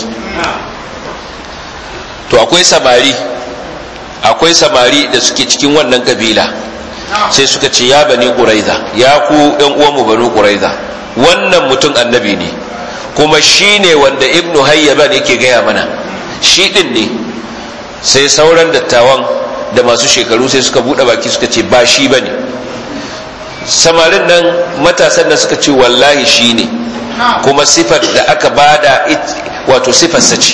to akwai samari akwai samari da suke cikin wannan kabila sai suka ce ya bani quraiza ya ku yan uwanmu banu quraiza wannan mutum annabi ne kuma shi ne wanda ibnu hayyaban yake gaya mana shi din ne sai sauran dattawan da masu shekaru sai suka buɗe baki suka ce ba shi bane samarin nan matasan nan suka ce wallahi shi ne kuma sifar da aka bada wato sifarsa ce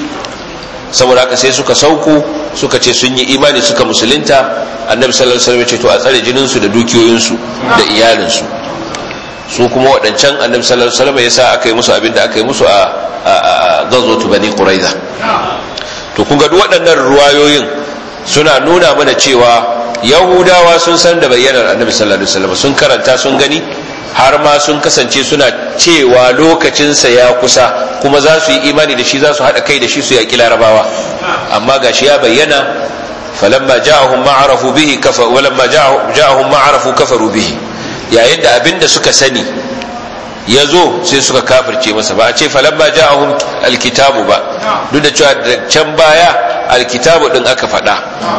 saboda haka sai suka sauko suka ce sun yi imani suka musulunta annabi sallallahu alaihi wasallam ce to a tsare jininsu da dukiyoyinsu da iyalinsu su kuma waɗancan annabi sallallahu alaihi wasallam yasa aka yi musu abin da aka yi musu a ghazwatu bani quraiza to kun ga duk waɗannan ruwayoyin suna nuna mana cewa yahudawa sun san da bayyanar annabi sallallahu alaihi wasallam sun karanta sun gani har ma sun kasance suna cewa lokacinsa ya kusa kuma za su yi imani da shi za su haɗa kai da shi su yaƙi larabawa amma gashi ya bayyana falamma ja'ahum ma arafu bihi kafa walamma ja'ahum ma arafu kafaru bihi yayin da abin da suka sani ya zo sai suka kafirce masa ba a ce falamma ja'ahum alkitabu ba duk da cewa can baya alkitabu din aka faɗa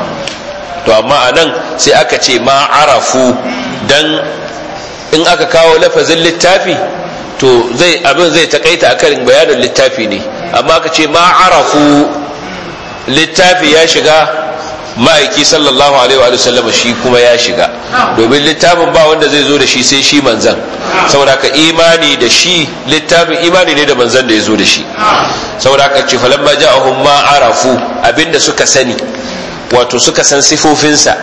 to amma a nan sai aka ce ma arafu dan in aka kawo lafazin littafi to zai abin zai takaita akan bayanin littafi ne amma aka ce ma arafu littafi ya shiga ma'aiki sallallahu alaihi wa sallama shi kuma ya shiga domin littafin ba wanda zai zo da shi sai shi manzan saboda ka imani da shi littafin imani ne da manzan da ya zo da shi saboda ka ce falamma ja'ahum ma arafu abinda suka sani wato suka san sifofinsa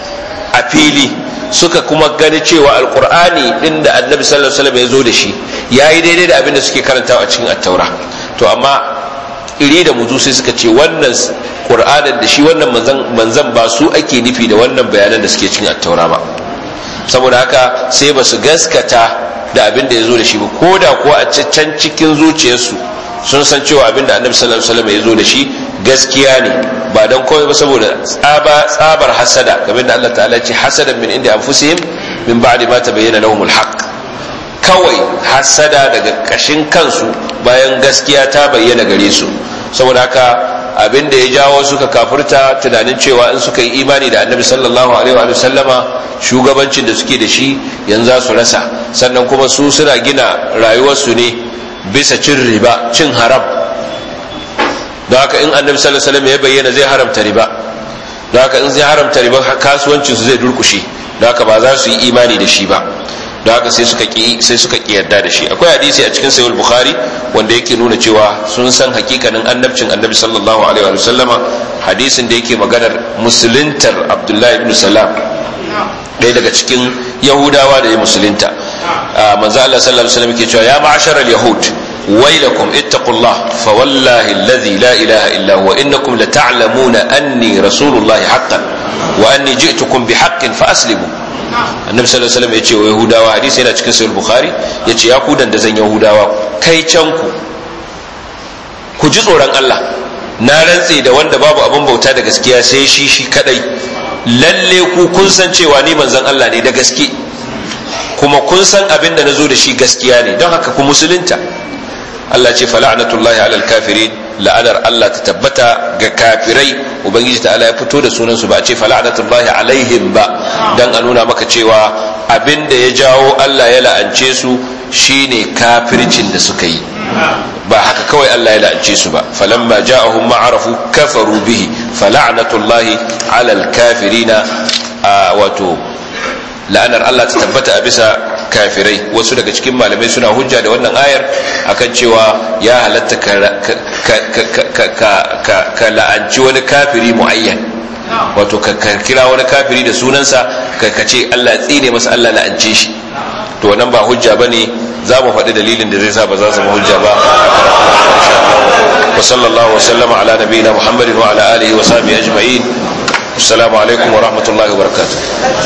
a fili suka kuma gani cewa alkur'ani din da annabi sallallahu alaihi wasallam ya zo da shi yayi daidai da abin da suke karantawa a cikin attaura to amma iri da muzu sai suka ce wannan qur'anin da shi wannan manzan manzan ba su ake nufi da wannan bayanan da suke cikin attaura ba saboda haka sai ba su gaskata da abin da ya zo da shi ba ko da kuwa a can cikin zuciyarsu sun san cewa abin da annabi sallallahu alaihi wasallam ya zo da shi gaskiya ne ba dan komai ba saboda tsaba tsabar hasada kamar da Allah ta'ala ce hasadan min inda anfusihim min ba'di ma tabayyana lahumul haqq kawai hasada daga kashin kansu bayan gaskiya ta bayyana gare su saboda haka abin da ya jawo suka kafirta tunanin cewa in suka yi imani da annabi sallallahu alaihi wa sallama shugabancin da suke da shi yanzu za su rasa sannan kuma su suna gina rayuwarsu ne bisa cin riba cin haram don haka in annabi sallallahu alaihi wasallam ya bayyana zai haramta riba don haka in zai haramta riba kasuwancin su zai durkushe don haka ba za su yi imani da shi ba don haka sai suka ki sai suka ki yarda da shi akwai hadisi a cikin sahih bukhari wanda yake nuna cewa sun san hakikanin annabcin annabi sallallahu alaihi wa sallama hadisin da yake maganar musuluntar abdullahi ibn salam ɗaya daga cikin yahudawa da ya musulunta manzo Allah sallallahu alaihi wasallam yake cewa ya ma'asharal yahud ويلكم اتقوا الله فوالله الذي لا إله إلا هو إنكم لتعلمون أني رسول الله حقا وأني جئتكم بحق فأسلموا annabi sallallahu alaihi wasallam ya ce wa yahudawa hadisi yana cikin sahih bukhari ya ce ya ku dan da zan yahudawa kai can ku ku ji tsoron Allah na rantse da wanda babu abin bauta da gaskiya sai shi shi kadai lalle ku kun san cewa ni manzon Allah ne da gaske kuma kun san abin da nazo da shi gaskiya ne don haka ku musulunta Allah ce fala'natullahi alal kafirin la'anar Allah ta tabbata ga kafirai ubangiji ta'ala ya fito da sunan su ba a ce fala'natullahi alaihim ba dan a nuna maka cewa abin da ya jawo Allah ya la'ance su shine kafircin da suka yi ba haka kawai Allah ya la'ance su ba falamma ja'ahum ma arafu kafaru bihi fala'natullahi alal kafirina wato la'anar Allah ta tabbata a bisa kafirai wasu daga cikin malamai suna hujja da wannan ayar akan cewa ya halatta ka la'anci wani kafiri mu'ayyan wato ka kira wani kafiri da sunansa ka ce Allah tsine masa Allah la'ance shi to wannan ba hujja bane za mu faɗi dalilin da zai sa ba za su zama hujja ba wa sallallahu wa sallama ala nabiyina muhammadin wa ala alihi wa sahbihi ajma'in assalamu alaikum wa rahmatullahi wa barakatuh